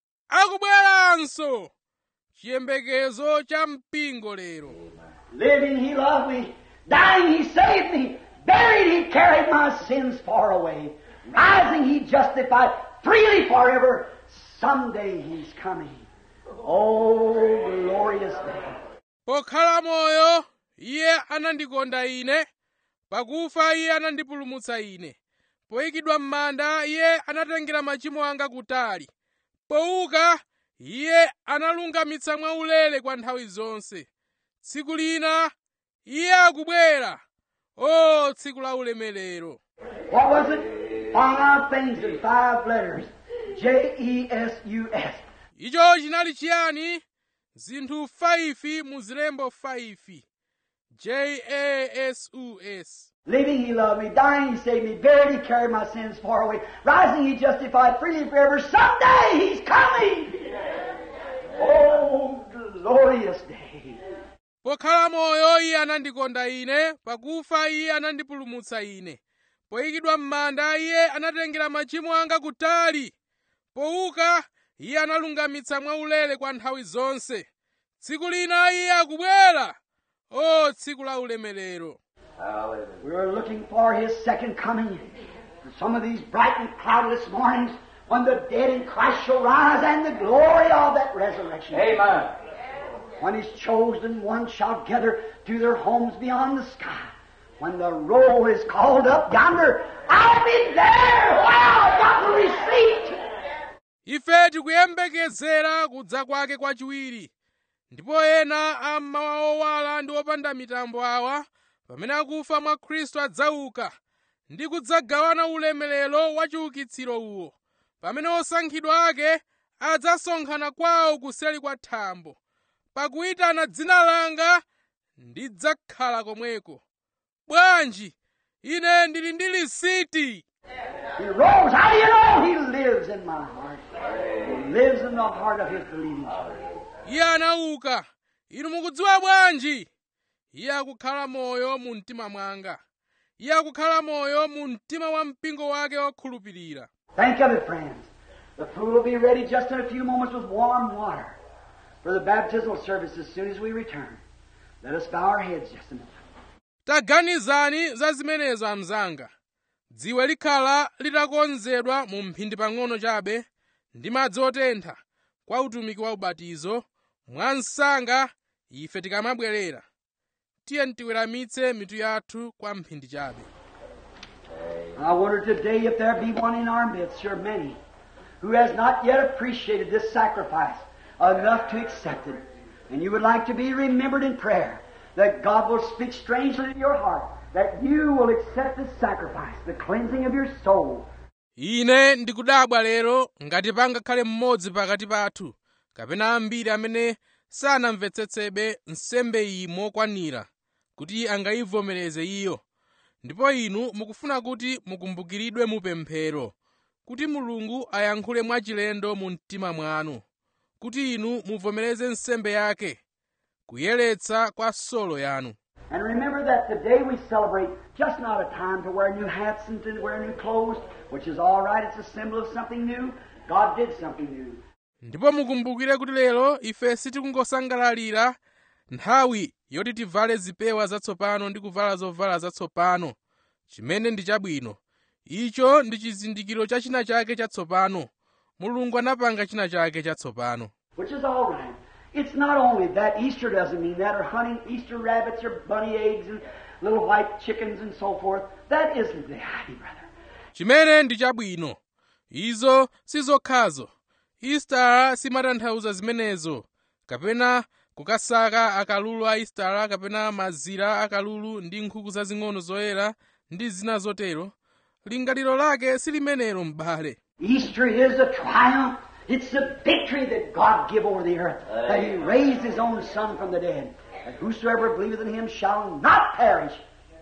akubweranso chiyembekezo cha mpingo lero Living, He loved me. Dying, He saved me. Buried, He carried my sins far away. Rising, He justified freely forever. Someday He's coming. Oh, glorious day. pokhala moyo iye anandikonda ine pakufa iye anandipulumutsa ine poyikidwa m'manda iye anatengera machimo anga kutali pouka iye analungamitsa mwaulere kwa nthawi zonse tsiku lina iye akubwera o tsiku la ulemerero What was it? Five things in five letters. J E S U S. icho chinali chiyani zinthu 5 mu zilembo 5 j-a-s-u-s Living, He loved me. Dying, He saved me. Buried, He carried my sins far away. Rising, He justified freely forever. Someday He's coming. Oh, glorious day. pokhala moyo iye anandikonda ine pakufa iye anandipulumutsa ine poyikidwa m'manda iye anatengera machimo anga kutali pouka iye analungamitsa mwaulere kwa nthawi zonse tsiku lina iye akubwera o tsiku la ulemerero Hallelujah. We are looking for His second coming. And some of these bright and cloudless mornings when the dead in Christ shall rise and the glory of that resurrection. Amen. When His chosen ones shall gather to their homes beyond the sky. When the roll is called up yonder, I'll be there. Wow, I got the receipt. ife tikuyembekezera kudza kwake kwachiwiri ndipo ena a mmawa owala ndi opanda mitambo awa pamene akufa mwa khristu adzauka ndi kudzagawana ulemerero wa chiukitsiro uwo pamene osankhidwa ake adzasonkhana kwawo kuseri kwa thambo pakuyitana dzina langa ndidzakhala komweko bwanji ine ndili ndi lisiti He rose. How do you know? He lives in my heart. He lives in the heart of His believing church. iye anauka inu mukudziwa bwanji iye akukhala moyo mu mtima mwanga iye akukhala moyo mu mtima wa mpingo wake wokhulupirira Think of it, friends. The food will be ready just in a few moments with warm water for the baptismal service as soon as we return. Let us bow our heads just a minute. taganizani za zimenezo amzanga dziwe likhala litakonzedwa mu mphindi pang'ono chabe ndi madzi otentha kwa utumiki wa ubatizo mwansanga ife tikamabwerera tiye tiweramitse mitu yathu kwa mphindi chabe I wonder today if there be one in our midst, sure many, who has not yet appreciated this sacrifice enough to accept it. And you would like to be remembered in prayer, that God will speak strangely to your heart, that you will accept this sacrifice, the cleansing of your soul. ine ndikudabwa lero ngati pangakhale mmodzi pakati pathu kapena ambiri amene sanamvetsetsebe nsembe iyi mokwanira kuti angayivomereze iyo ndipo inu mukufuna kuti mukumbukiridwe mu pemphero kuti mulungu ayankhule mwachilendo mu mtima mwanu kuti inu muvomereze nsembe yake kuyeretsa kwa solo yanu And remember that today we celebrate just not a time to wear new hats and to wear new clothes, which is all right. It's a symbol of something new. God did something new. ndipo mukumbukire kuti lero ife sitikungosangalalira nthawi yoti tivale zipewa zatsopano ndi kuvala zovala zatsopano chimene ndi chabwino icho ndi chizindikiro cha china chake chatsopano mulungu anapanga china chake chatsopano which is all right. It's not only that. Easter doesn't mean that, or hunting Easter rabbits or bunny eggs and little white chickens and so forth. That isn't the idea, brother. chimene ndi chabwino izo sizokhazo istara simatanthauza zimenezo kapena kukasaka akalulu a istara kapena mazira akalulu ndi nkhuku zazing'ono zoyera ndi zina zotero lingaliro lake silimenelo m'bale Easter is a triumph. It's the victory that God gave over the earth, that He raised His own Son from the dead, that whosoever believeth in Him shall not perish,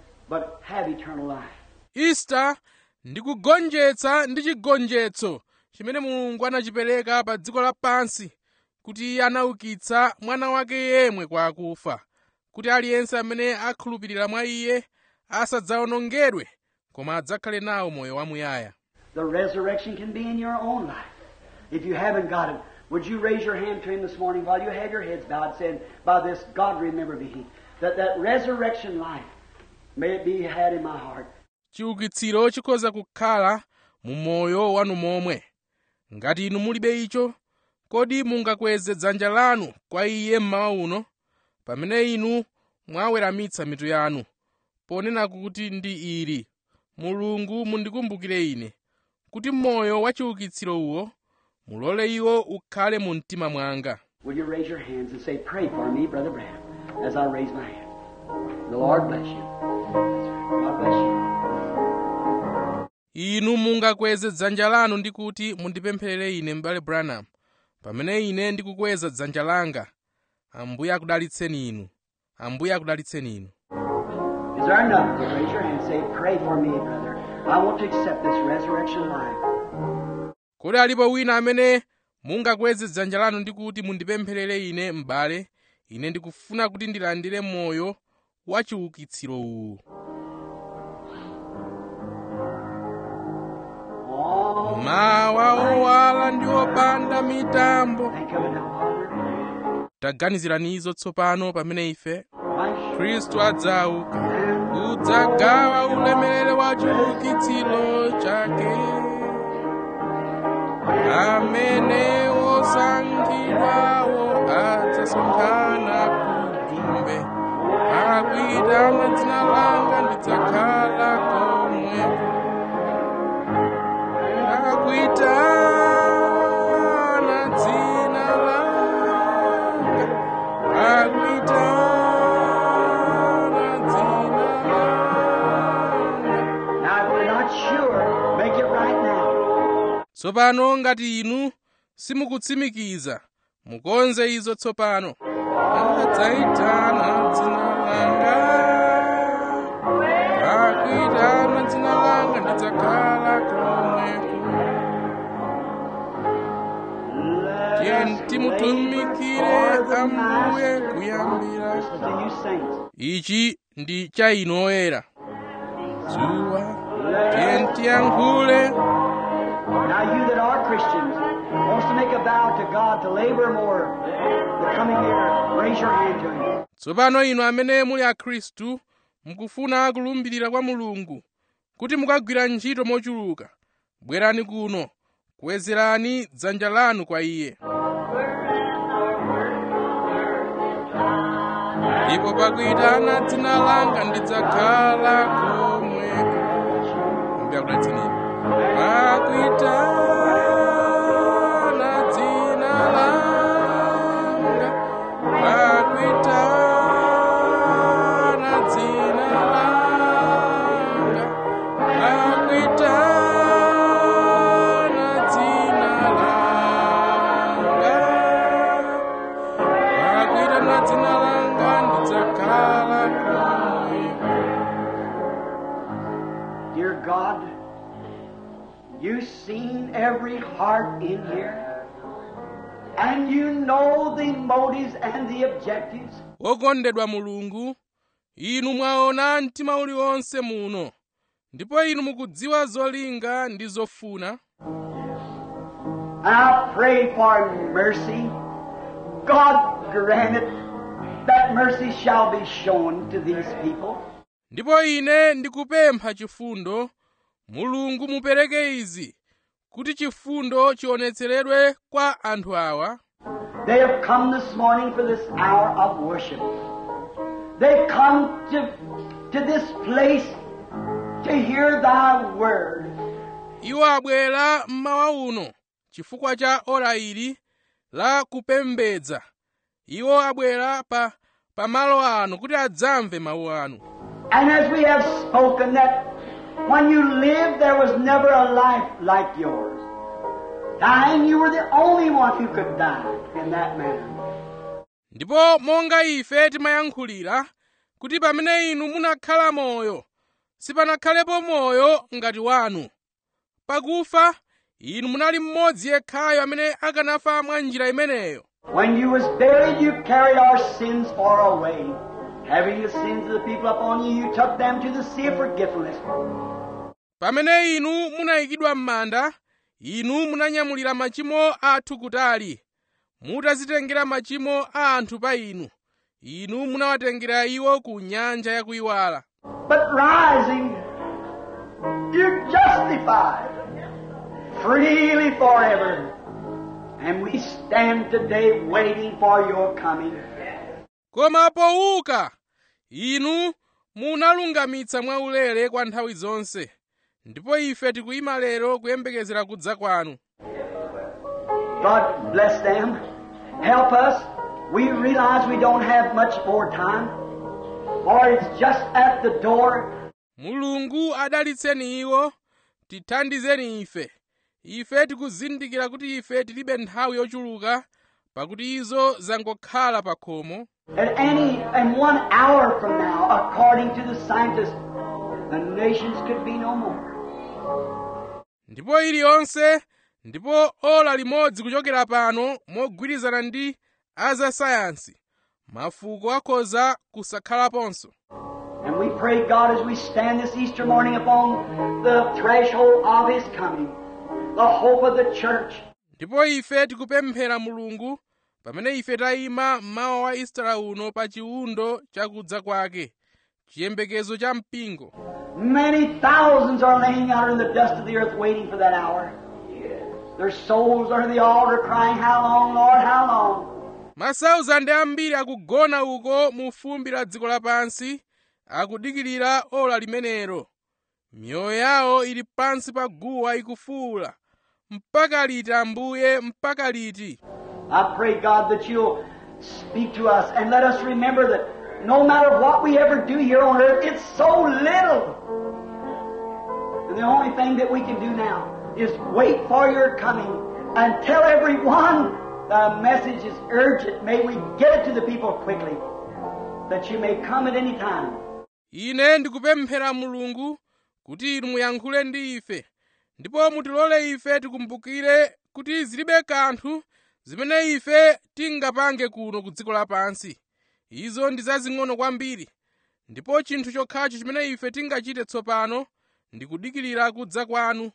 but have eternal life. ista ndi kugonjetsa ndi chigonjetso chimene mulungu anachipereka pa dziko lapansi kuti iye anaukitsa mwana wake yemwe kwa akufa kuti aliyense amene akhulupirira mwa iye asadzawonongedwe koma adzakhale nawo moyo wamuyaya The resurrection can be in your own life. If you haven't got it, would you raise your hand to Him this morning while you have your heads bowed, saying, By this, God remember me, that that resurrection life may it be had in my heart. chiukitsiro chikhoza kukhala mu moyo wanu momwe ngati inu mulibe icho kodi mungakweze dzanja lanu kwa iye mmawa uno pamene inu mwaweramitsa mitu yanu ponena kuti ndi ili mulungu mundikumbukire ine kuti moyo wa chiukitsiro uwo mulole iwo ukhale mu mtima mwanga Will you raise your hands and say, Pray for me, Brother Branham, as I raise my hand? The Lord bless you. That's right. God bless you. inu mungakweze dzanja lanu ndi kuti mundipempherere ine m'bale branham pamene ine ndikukweza dzanja langa ambuye akudalitseni inu ambuye akudalitseni inu Is there another? Will you raise your hand and say, Pray for me, brother. I want to accept this resurrection life. kodi alipo wina amene mungakweze dzanja lanu ndi kuti mundipempherere ine m'bale ine ndikufuna kuti ndilandire moyo wa chiukitsiro uwu Oh, mawa owala ndi opanda mitambo think of it now, Father. taganizirani izo tsopano pamene ife My khristu adzauka udzagawa ulemerero wa chiukitsiro chake amene osankhidwawo adzasonkhana kudumbe akuitana dzina langa ndidzakhala komweko akuitana dzina langa akuitana dzina langa Now, if you're not sure, make it right now. tsopano ngati inu simukutsimikiza mukonze izo tsopano adzaitana dzina langa akuitana dzina langa ndidzakhala komweko tiye timutumikire ambuye kuyambira This is to you saints. ichi ndi cha inu oyera dzuwa tiye tiyankhule Now you that are Christians, wants to make a vow to God to labor more the coming year, raise your hand to Him. tsopano inu amene muli akhristu mukufuna kulumbirira kwa mulungu kuti mukagwira ntchito mochuluka bwerani kuno kuwezerani dzanja lanu kwa iye ndipo pakuyitana dzina langa ndidzakhala komwe mbiyakudalitsanini pakuyitana dzina langa pakuyitana dzina langa pakuyitana dzina langa pakuyitana dzina langa ndidzakhala komwe Dear God, you've seen every heart in here, and you know the motives and the objectives. wokondedwa mulungu inu mwaona mtima uliwonse muno ndipo inu mukudziwa zolinga ndi zofuna And I pray for mercy. God grant it that mercy shall be shown to these people. ndipo ine ndikupempha chifundo mulungu mupereke izi kuti chifundo chionetseredwe kwa anthu awa They have come this morning for this hour of worship. They've come to, to this place to hear thy word. iwo abwera mmawa uno chifukwa cha ora ili la kupembedza iwo abwera pa pamalo ano kuti adzamve mawu anu And as we have spoken that when you lived there was never a life like yours. Dying, you were the only one who could die in that manner. ndipo monga ife timayankhulira kuti pamene inu munakhala moyo sipanakhalepo moyo ngati wanu pakufa inu munali mmodzi yekhayo amene akanafa mwa njira imeneyo When you was buried, you carried our sins far away. Having the sins of the people upon you, you took them to the sea of forgetfulness. pamene inu munayikidwa m'manda inu munanyamulira machimo athu kutali mutazitengera machimo a anthu pa inu inu munawatengera iwo ku nyanja yakuyiwala But rising, you're justified freely forever. And we stand today waiting for your coming. koma powuka inu munalungamitsa mwaulere kwa nthawi zonse ndipo ife tikuyima lero kuyembekezera kudza kwanu God bless them. Help us. We realize we don't have much more time, for it's just at the door. mulungu adalitseni iwo tithandizeni ife ife tikuzindikira kuti ife tilibe nthawi yochuluka pakuti izo zangokhala pa khomo At any and one hour from now, according to the scientists, the nations could be no more. ndipo iliyonse ndipo ola limodzi kuchokera pano mogwirizana ndi azasayansi mafuko akhoza kusakhalaponso And we pray, God, as we stand this Easter morning upon the threshold of His coming, the hope of the church, ndipo ife tikupemphera mulungu pamene ife tayima mmawa wa istara uno pa chiwundo chakudza kwake chiyembekezo cha mpingo many thousands are laying out in the dust of the earth waiting for that hour. Their souls are at the altar crying, How long, Lord, how long? masauzande ambiri akugona uko mu fumbi la dziko lapansi akudikirira ola limenelo miyoyo yawo ili pansi pa guwa ikufuwula mpaka liti ambuye mpaka liti I pray, God, that you'll speak to us and let us remember that no matter what we ever do here on earth, it's so little. And the only thing that we can do now is wait for your coming and tell everyone the message is urgent. May we get it to the people quickly, that you may come at any time. ine ndikupemphera mulungu kuti inu muyankhule ndi ife ndipo mutilole ife tikumbukire kuti zilibe kanthu zimene ife tingapange kuno ku dziko lapansi izo ndi zazing'ono kwambiri ndipo chinthu chokhacho chimene ife tingachite tsopano ndi kudikirira kudza kwanu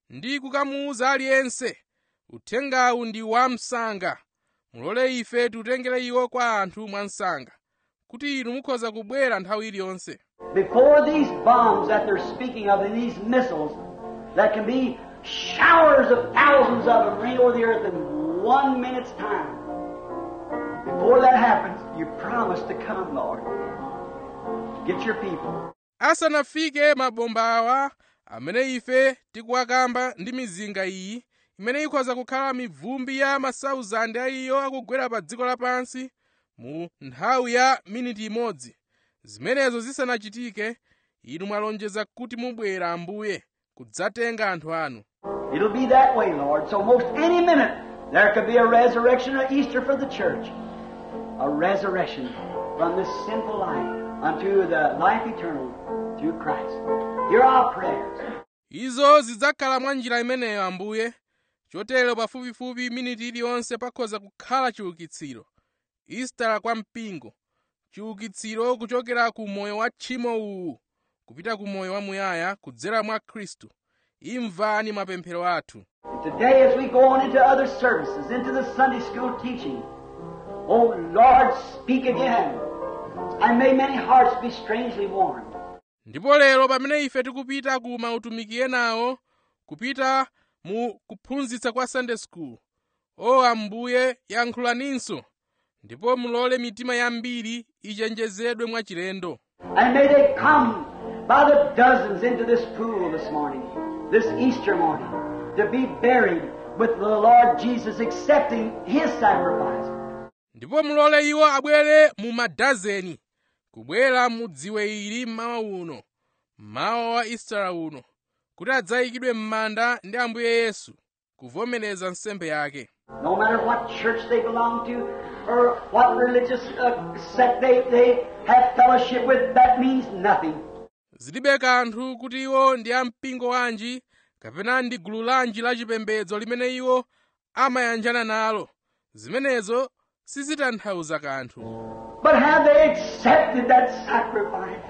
ndi kukamuwuza aliyense uthengawu ndi wamsanga mulole ife tiutengere iwo kwa anthu mwansanga kuti inu mukhoza kubwera nthawi iliyonse Before these bombs that they're speaking of and these missiles that can be showers of thousands of them rain over the earth in one minute's time. Before that happens, you promise to come, Lord. Get your people. asanafike mabomba awa amene ife tikuwakamba ndi mizinga iyi imene ikhoza kukhala mivumbi ya masauzande a iyo akugwera pa dziko lapansi mu nthawi ya miniti imodzi zimenezo zisanachitike inu mwalonjeza kuti mubwera ambuye kudzatenga anthu anu It'll be that way, Lord. So most any minute there could be a resurrection or Easter for the church. A resurrection from this sinful life unto the life eternal through Christ. Hear our prayers. izo zidzakhala mwa njira imeneyo ambuye chotero pafupifupi miniti iliyonse pakhoza kukhala chiukitsiro istala kwa mpingo chiukitsiro kuchokera ku moyo wa tchimo uwu kupita ku moyo wamuyaya kudzera mwa khristu imvani mapemphero athu And today, as we go on into other services, into the Sunday school teaching, oh Lord, speak again. And may many hearts be strangely warmed. ndipo lero pamene ife tikupita ku mautumiki enawo kupita mu kuphunzitsa kwa sunday school o ambuye yankhulaninso ndipo mulole mitima yambiri ichenjezedwe mwachilendo And may they come by the dozens into this pool this morning, this Easter morning, to be buried with the Lord Jesus, accepting His sacrifice. ndipo mulole iwo abwere mu madazeni kubwera mu dziwe ili mmawa uno mmawa wa istara uno kuti adzayikidwe m'manda ndi ambuye yesu kuvomereza nsembe yake No matter what church they belong to or what religious uh, sect they, they have fellowship with, that means nothing. zilibe kanthu kuti iwo ndi ampingo wanji kapena ndi gulu lanji la chipembedzo limene iwo amayanjana nalo zimenezo sizitanthauza kanthu But have they accepted that sacrifice?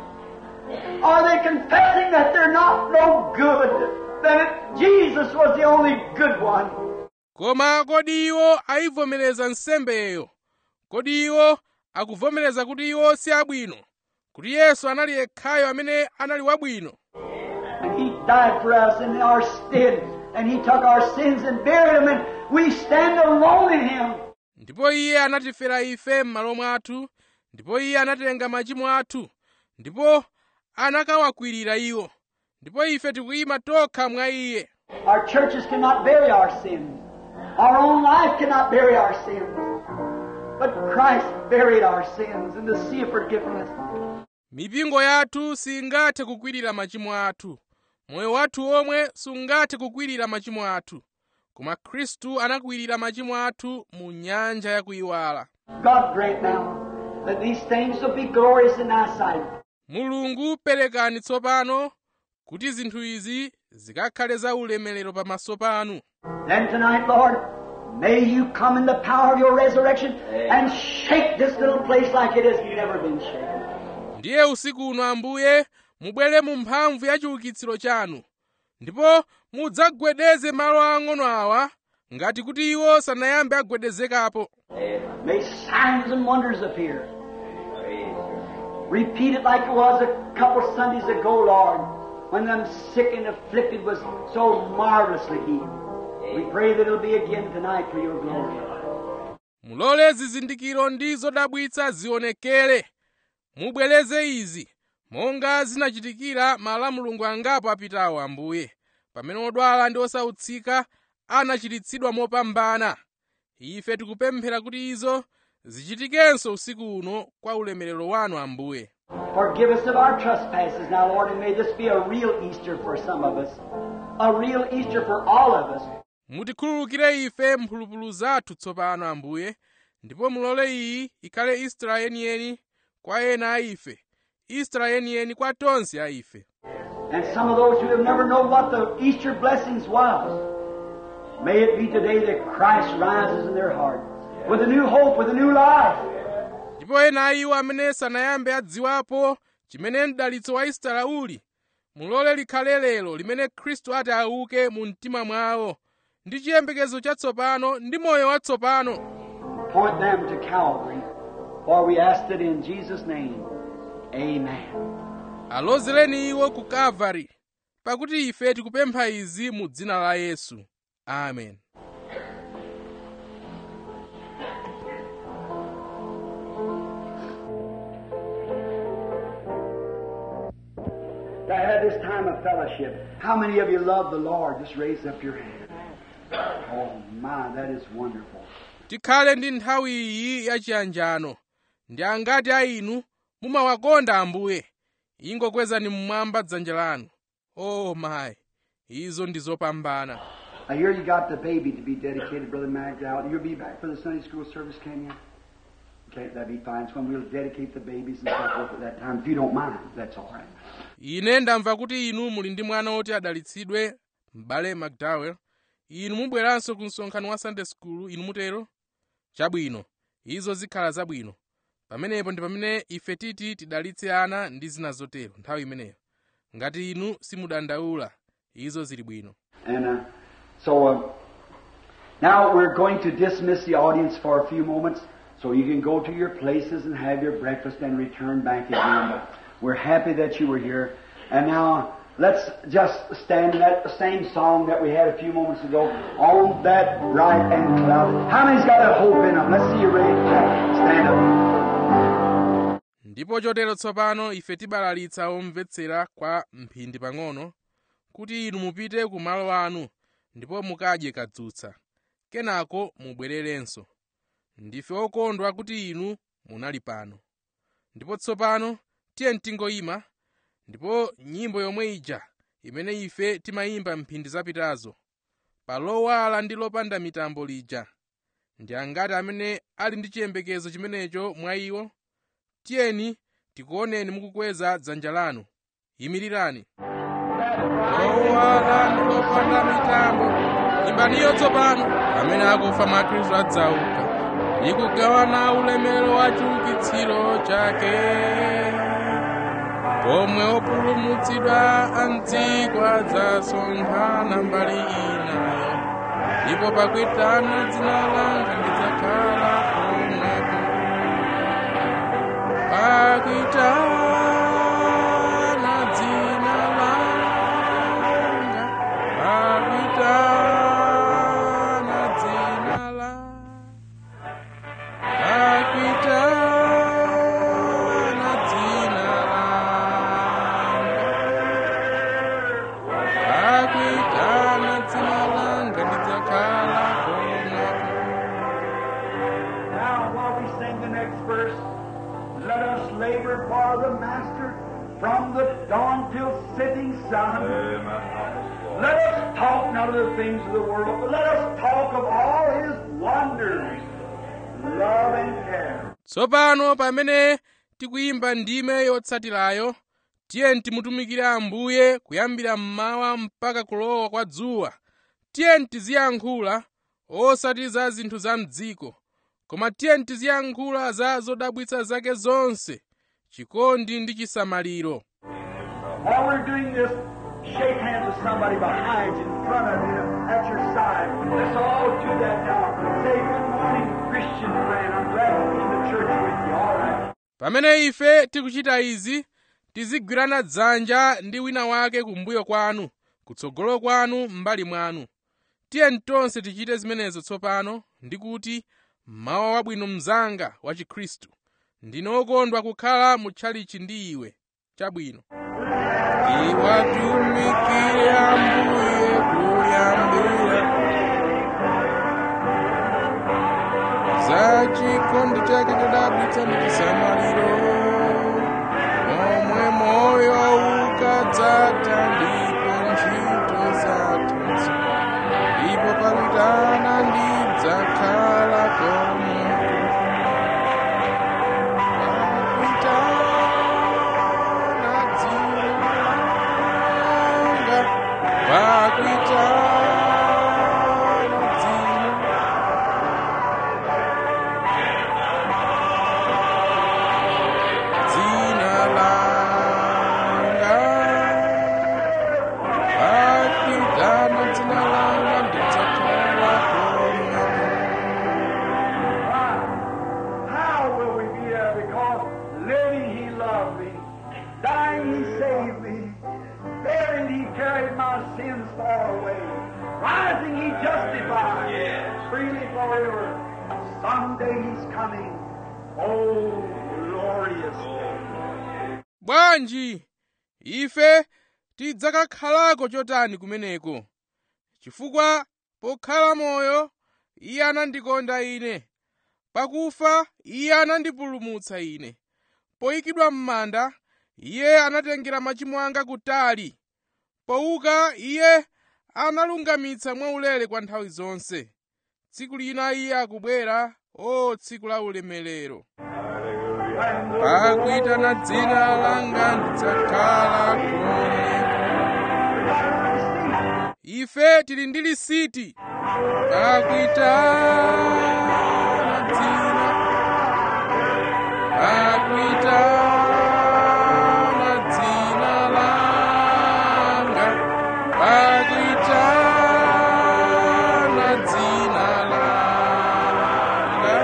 Are they confessing that they're not no good? That Jesus was the only good one? koma kodi iwo ayivomereza nsembeyo kodi iwo akuvomereza kuti iwo si abwino kuti yesu anali yekhayo amene anali wabwino And He died for us in our stead, and He took our sins and buried them, and we stand alone in Him. ndipo iye anatifera ife m'malo mwathu ndipo iye anatenga machimo athu ndipo anakawakwirira iwo ndipo ife tikuyima tokha mwa iye Our churches cannot bury our sins. Our own life cannot bury our sins. But Christ buried our sins in the sea of forgiveness. mipingo yathu singathe kukwirira machimo athu moyo wathu omwe sungathe kukwirira machimo athu koma khristu anakwirira machimo athu mu nyanja yakuyiwala God grant now that these things will be glorious in thy sight. mulungu perekani tsopano kuti zinthu izi zikakhale za ulemerero pamaso panu Then tonight, Lord, may you come in the power of your resurrection and shake this little place like it has never been shaken. ndiye usiku uno ambuye mubwere mu mphamvu ya chiukitsiro chanu ndipo mudzagwedeze malo ang'ono awa ngati kuti iwo sanayambe agwedezekapo May signs and wonders appear. Repeat it like it was a couple Sundays ago, Lord, when them sick and afflicted was so marvelously healed. We pray that it'll be again tonight for your glory. mulole zizindikiro ndi zodabwitsa zionekere mubwereze izi monga zinachitikira mala mulungu angapo apitawo ambuye pamene odwala ndi osautsika anachiritsidwa mopambana ife tikupemphera kuti izo zichitikenso usiku uno kwa ulemerero wanu ambuye Forgive us of our trespasses now, Lord, and may this be a real Easter for some of us. A real Easter for all of us. mutikhululukire ife mphulupulu zathu tsopano ambuye ndipo mulole iyi ikhale istra yeniyeni kwa ena a ife istra yeniyeni kwa tonse a ife And some of those who have never known what the Easter blessings was, may it be today that Christ rises in their heart with a new hope, with a new life. ndipo ena a iwo amene sanayambe adziwapo chimene mdalitso wa istara uli mulole likhale lero limene khristu ati auke mu mtima mwawo ndi chiyembekezo chatsopano ndi moyo watsopano Point them to Calvary, for we asked it in Jesus' name. Amen. alozereni iwo ku kalvari pakuti ife tikupempha izi mu dzina la yesu amen To have this time of fellowship. How many of you love the Lord? Just raise up your hand. Oh my, that is wonderful. tikhale ndi nthawi iyi yachiyanjano ndi angati a inu mumawakonda ambuye ingokwezani mmwamba dzanja lanu oh mayi izo ndi zopambana I hear you got the baby to be dedicated, Brother Magdal. You'll be back for the Sunday school service, can you? Okay, that'd be fine. It's when we'll dedicate the babies and so forth at that time. If you don't mind, that's all right. ine ndamva kuti inu muli ndi mwana woti adalitsidwe m'bale mcdowell inu mubweranso ku msonkhano wa sunday school inu mutero chabwino izo zikhala zabwino pamenepo ndi pamene ife titi tidalitse ana ndi zina zotero nthawi imeneyo ngati inu simudandaula izo zili bwino And uh, so uh, now we're going to dismiss the audience for a few moments so you can go to your places and have your breakfast and return back again. But we're happy that you were here. And now let's just stand in that same song that we had a few moments ago on that bright and cloud. How many's got that hope in them? Let's see you raise that. Stand up. ndipo chotero tsopano ife tibalalitsa omvetsera kwa mphindi pang'ono kuti inu mupite ku malo anu ndipo mukadye kadzutsa kenako mubwererenso ndife okondwa kuti inu munali pano ndipo tsopano tiye tingoyima ndipo nyimbo yomwe ija imene ife timayimba mphindi zapitazo pa lowala ndi lopanda mitambo lija ndi angati amene ali ndi chiyembekezo chimenecho mwa iwo tiyeni tikuoneni mukukweza dzanja lanu yimirirani lowala ndi lopanda mitambo imbaniyo tsopano amene akufa mwa khristu adzauka ndi kugawana ulemerero wa chiukitsiro chake pomwe opulumutsidwa amdziko adzasonkhana mbali inayo ndipo pakuitana dzina langa ndidzakhala pomwepo pakuitana dzina langa pakuitana dzina langa pakuitana dzina langa pakuitana dzina langa ndidzakhala pomwepo Now, while we sing the next verse, let us labor for the Master from the dawn till setting sun. Let us talk not of the things of the world, but let us talk of all His wonders, love and care. tsopano pamene tikuyimba ndime yotsatirayo tiyeni timutumikire ambuye kuyambira mmawa mpaka kulowa kwa dzuwa tiyeni tiziyankhula osati za zinthu za mdziko koma tiyeni tiziyankhula za zodabwitsa zake zonse chikondi ndi chisamaliro While we're doing this, shake hands with somebody behind you, in front of you, at your side. Let's all do that now. Say, good morning, Christian friend. I'm glad to be in the church with you. All right. pamene ife tikuchita izi tizigwirana dzanja ndi wina wake kumbuyo kwanu kutsogolo kwanu m'mbali mwanu tiyeni tonse tichite zimenezo tsopano ndi kuti mawa wabwino mnzanga wa chikhristu ndine wokondwa kukhala mutchalichi ndi iwe chabwino iwatumikire ambuye kuyambira za chikondi chake chodabwitsa ndi chisamaliro momwe moyo ukadzatha ndipo ntchito zathanso ndipo pakutana ndidzakhala komwe pakutana dzinanga pakutana dzina forever. Someday He's coming. Oh, glorious day. bwanji ife tidzakakhalako chotani kumeneko chifukwa pokhala moyo iye anandikonda ine pakufa iye anandipulumutsa ine poyikidwa m'manda iye anatengera machimo anga kutali pouka iye analungamitsa mwaulere kwa nthawi zonse tsiku lina iye akubwera o tsiku la ulemerero pakuitana dzina langa ndidzakhala kome ife tili ndi lisiti pakuitana dzina pakuitana dzina langa pakuitana dzina langa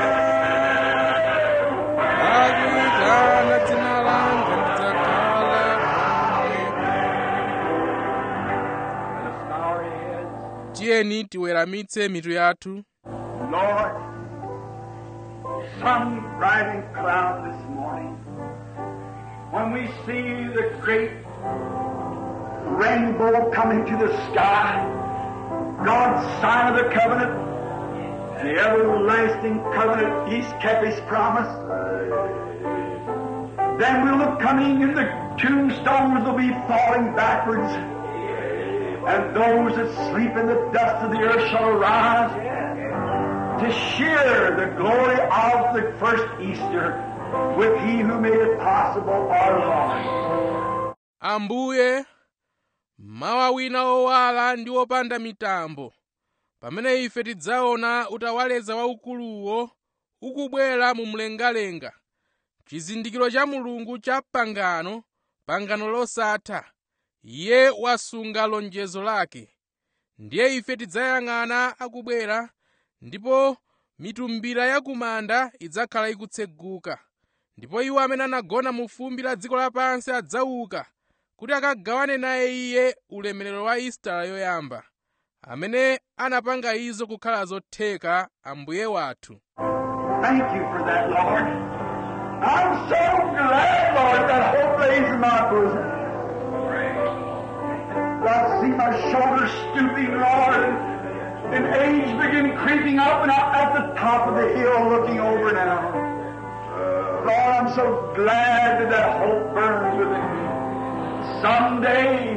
pakuitana dzina langa ndidzakhala Let us bow our heads. tiyeni tiweramitse mitu yathu Lord, some riding cloud this morning, when we see the great rainbow coming to the sky, God's sign of the covenant, and the everlasting covenant, He's kept His promise. Then we'll look coming and the tombstones will be falling backwards, and those that sleep in the dust of the earth shall arise to share the glory of the first Easter with He who made it possible, our Lord. ambuye mawa wina owala ndi opanda mitambo pamene ife tidzaona utawaleza waukuluwo ukubwera mu mlengalenga chizindikiro cha mulungu cha pangano pangano losatha iye wasunga lonjezo lake ndiye ife tidzayang'ana akubwera ndipo mitumbira ya kumanda idzakhala ikutseguka ndipo iwo amene anagona mu fumbi la dziko lapansi adzauka kuti akagawane naye iye ulemerero wa isitala yoyamba amene anapanga izo kukhala zotheka ambuye wathu Thank you for that, Lord. I'm so glad, Lord, that hope lays in my bosom. I see my shoulders stooping, Lord, and age begin creeping up and I'm at the top of the hill looking over now. Lord, I'm so glad that that hope burns within me. Someday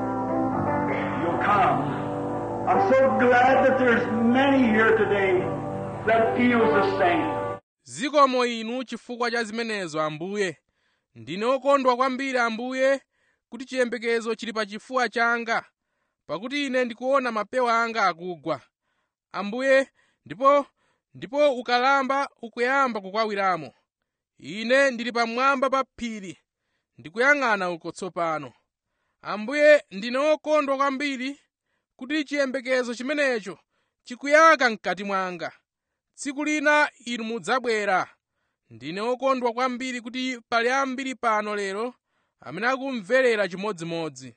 you'll come. I'm so glad that there's many here today that feels the same. zikomo inu chifukwa cha zimenezo ambuye ndine okondwa kwambiri ambuye kuti chiyembekezo chili pachifuwa changa pakuti ine ndikuona mapewa anga akugwa ambuye ndipo ndipo ukalamba ukuyamba kukwawiramo ine ndili pamwamba pa phiri ndikuyang'ana uko tsopano ambuye ndine okondwa kwambiri kuti chiyembekezo chimenecho chikuyaka mkati mwanga tsiku lina inu mudzabwera ndine okondwa kwambiri kuti pali ambiri pano lero amene akumverera chimodzimodzi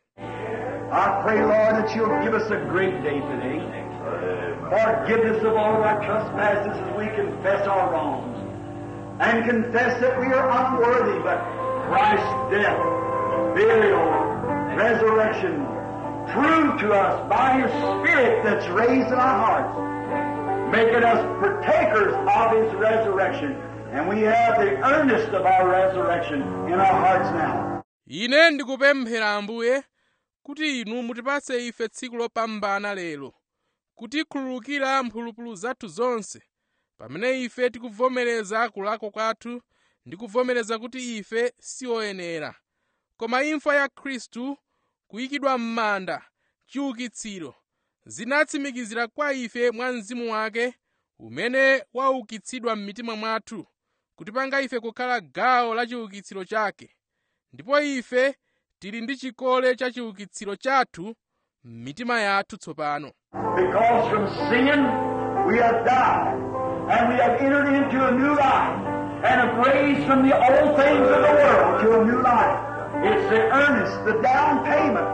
I pray, Lord, that you'll give us a great day today. Forgiveness of all our trespasses as we confess our wrongs. And confess that we are unworthy, but Christ's death, burial, resurrection, proved to us by His Spirit that's raised in our hearts, making us partakers of His resurrection. And we have the earnest of our resurrection in our hearts now. ine ndikupemphera ambuye kuti inu mutipatse ife tsiku lopambana lero kutikhululukira mphulupulu zathu zonse pamene ife tikuvomereza kulakwa kwathu ndi kuvomereza kuti ife si oyenera koma imfa ya khristu kuyikidwa m'manda chiukitsiro zinatsimikizira kwa ife mwa mzimu wake umene waukitsidwa m'mitima mwathu kutipanga ife kukhala gawo la chiukitsiro chake ndipo ife tili ndi chikole cha chiukitsiro chathu m'mitima yathu tsopano Because from sin we have died, and we have entered into a new life, and have raised from the old things of the world to a new life. It's the earnest, the down payment.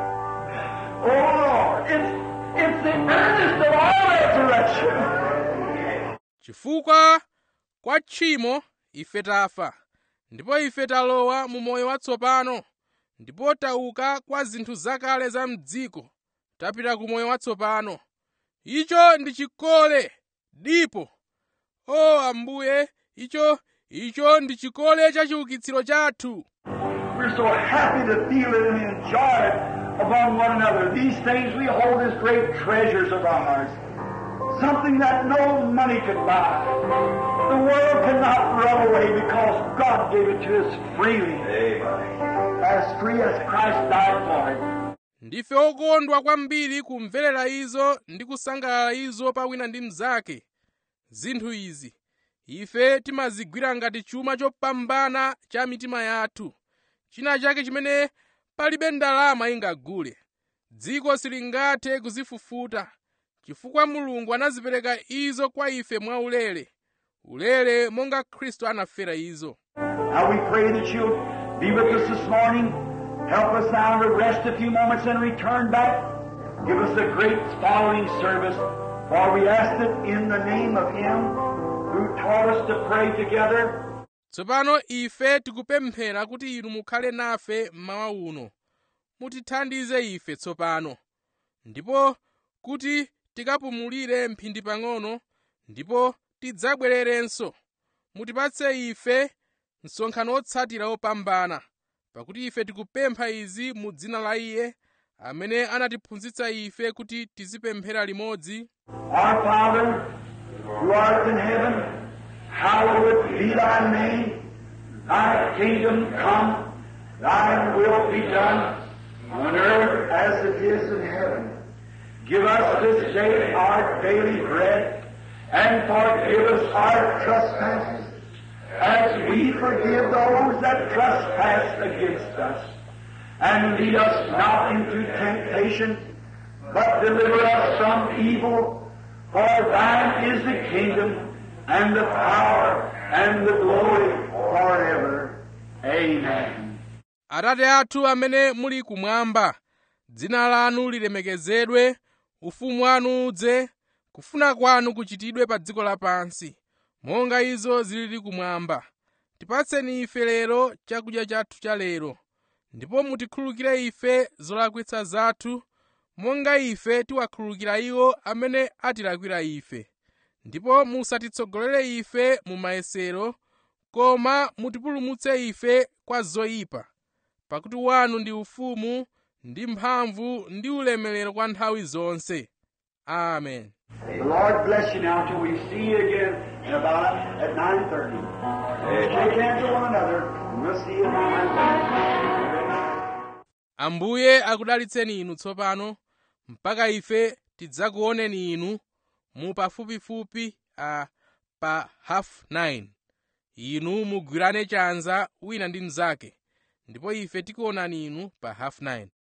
Oh Lord, it's, it's the earnest of our resurrection. chifukwa kwa tchimo ife tafa ndipo ife talowa mu moyo watsopano ndipo tauka kwa zinthu zakale za mdziko tapita ku moyo watsopano icho ndi chikole dipo o ambuye icho icho ndi chikole cha chiukitsiro chathu We're so happy to feel it and enjoy it among one another. These things we hold as great treasures of our hearts. Something that no money could buy. The world cannot run away because God gave it to us freely. As free as Christ died for it. ndife okondwa kwambiri kumverera izo ndi kusangalala izo pa wina ndi mnzake zinthu izi ife timazigwira ngati chuma chopambana cha mitima yathu china chake chimene palibe ndalama ingagule dziko silingathe kuzifufuta chifukwa mulungu anazipereka izo kwa ife mwaulere ulere monga khristu anafera izo Now we pray that you'll be with us this morning. Help us now to rest a few moments and return back. Give us a great following service. For we ask it in the name of Him who taught us to pray together. tsopano ife tikupemphera kuti inu mukhale nafe mmawa uno mutithandize ife tsopano ndipo kuti tikapumulire mphindi pang'ono ndipo tidzabwererenso mutipatse ife msonkhano otsatira opambana pakuti ife tikupempha izi mu dzina la iye amene anatiphunzitsa ife kuti tizipemphera limodzi Our Father, who art in heaven, hallowed be thy name. Thy kingdom come, thy will be done, on earth as it is in heaven. Give us this day our daily bread, and forgive us our trespasses, as we forgive those that trespass against us. And lead us not into temptation, but deliver us from evil. For thine is the kingdom, and the power, and the glory forever. Amen. atate athu amene muli kumwamba dzina lanu lilemekezedwe ufumu wanu udze kufuna kwanu kuchitidwe pa dziko lapansi monga izo zilili kumwamba tipatseni ife lero chakudya chathu cha lero ndipo mutikhulukire ife zolakwitsa zathu monga ife tiwakhulukira iwo amene atilakwira ife ndipo musatitsogolere ife mu mayesero koma mutipulumutse ife kwa zoyipa pakuti wanu ndi ufumu ndi mphamvu ndi ulemerero kwa nthawi zonse amen The Lord bless you now till we see you again in about at 9.30. Shake hands with one another, and we'll see you at 9.30. Good night. ambuye akudalitseni inu tsopano mpaka ife tidzakuoneni inu mu pafupifupi a pa half 9 inu mugwirane chanza wina ndi mnzake ndipo ife tikuonani inu pa half 9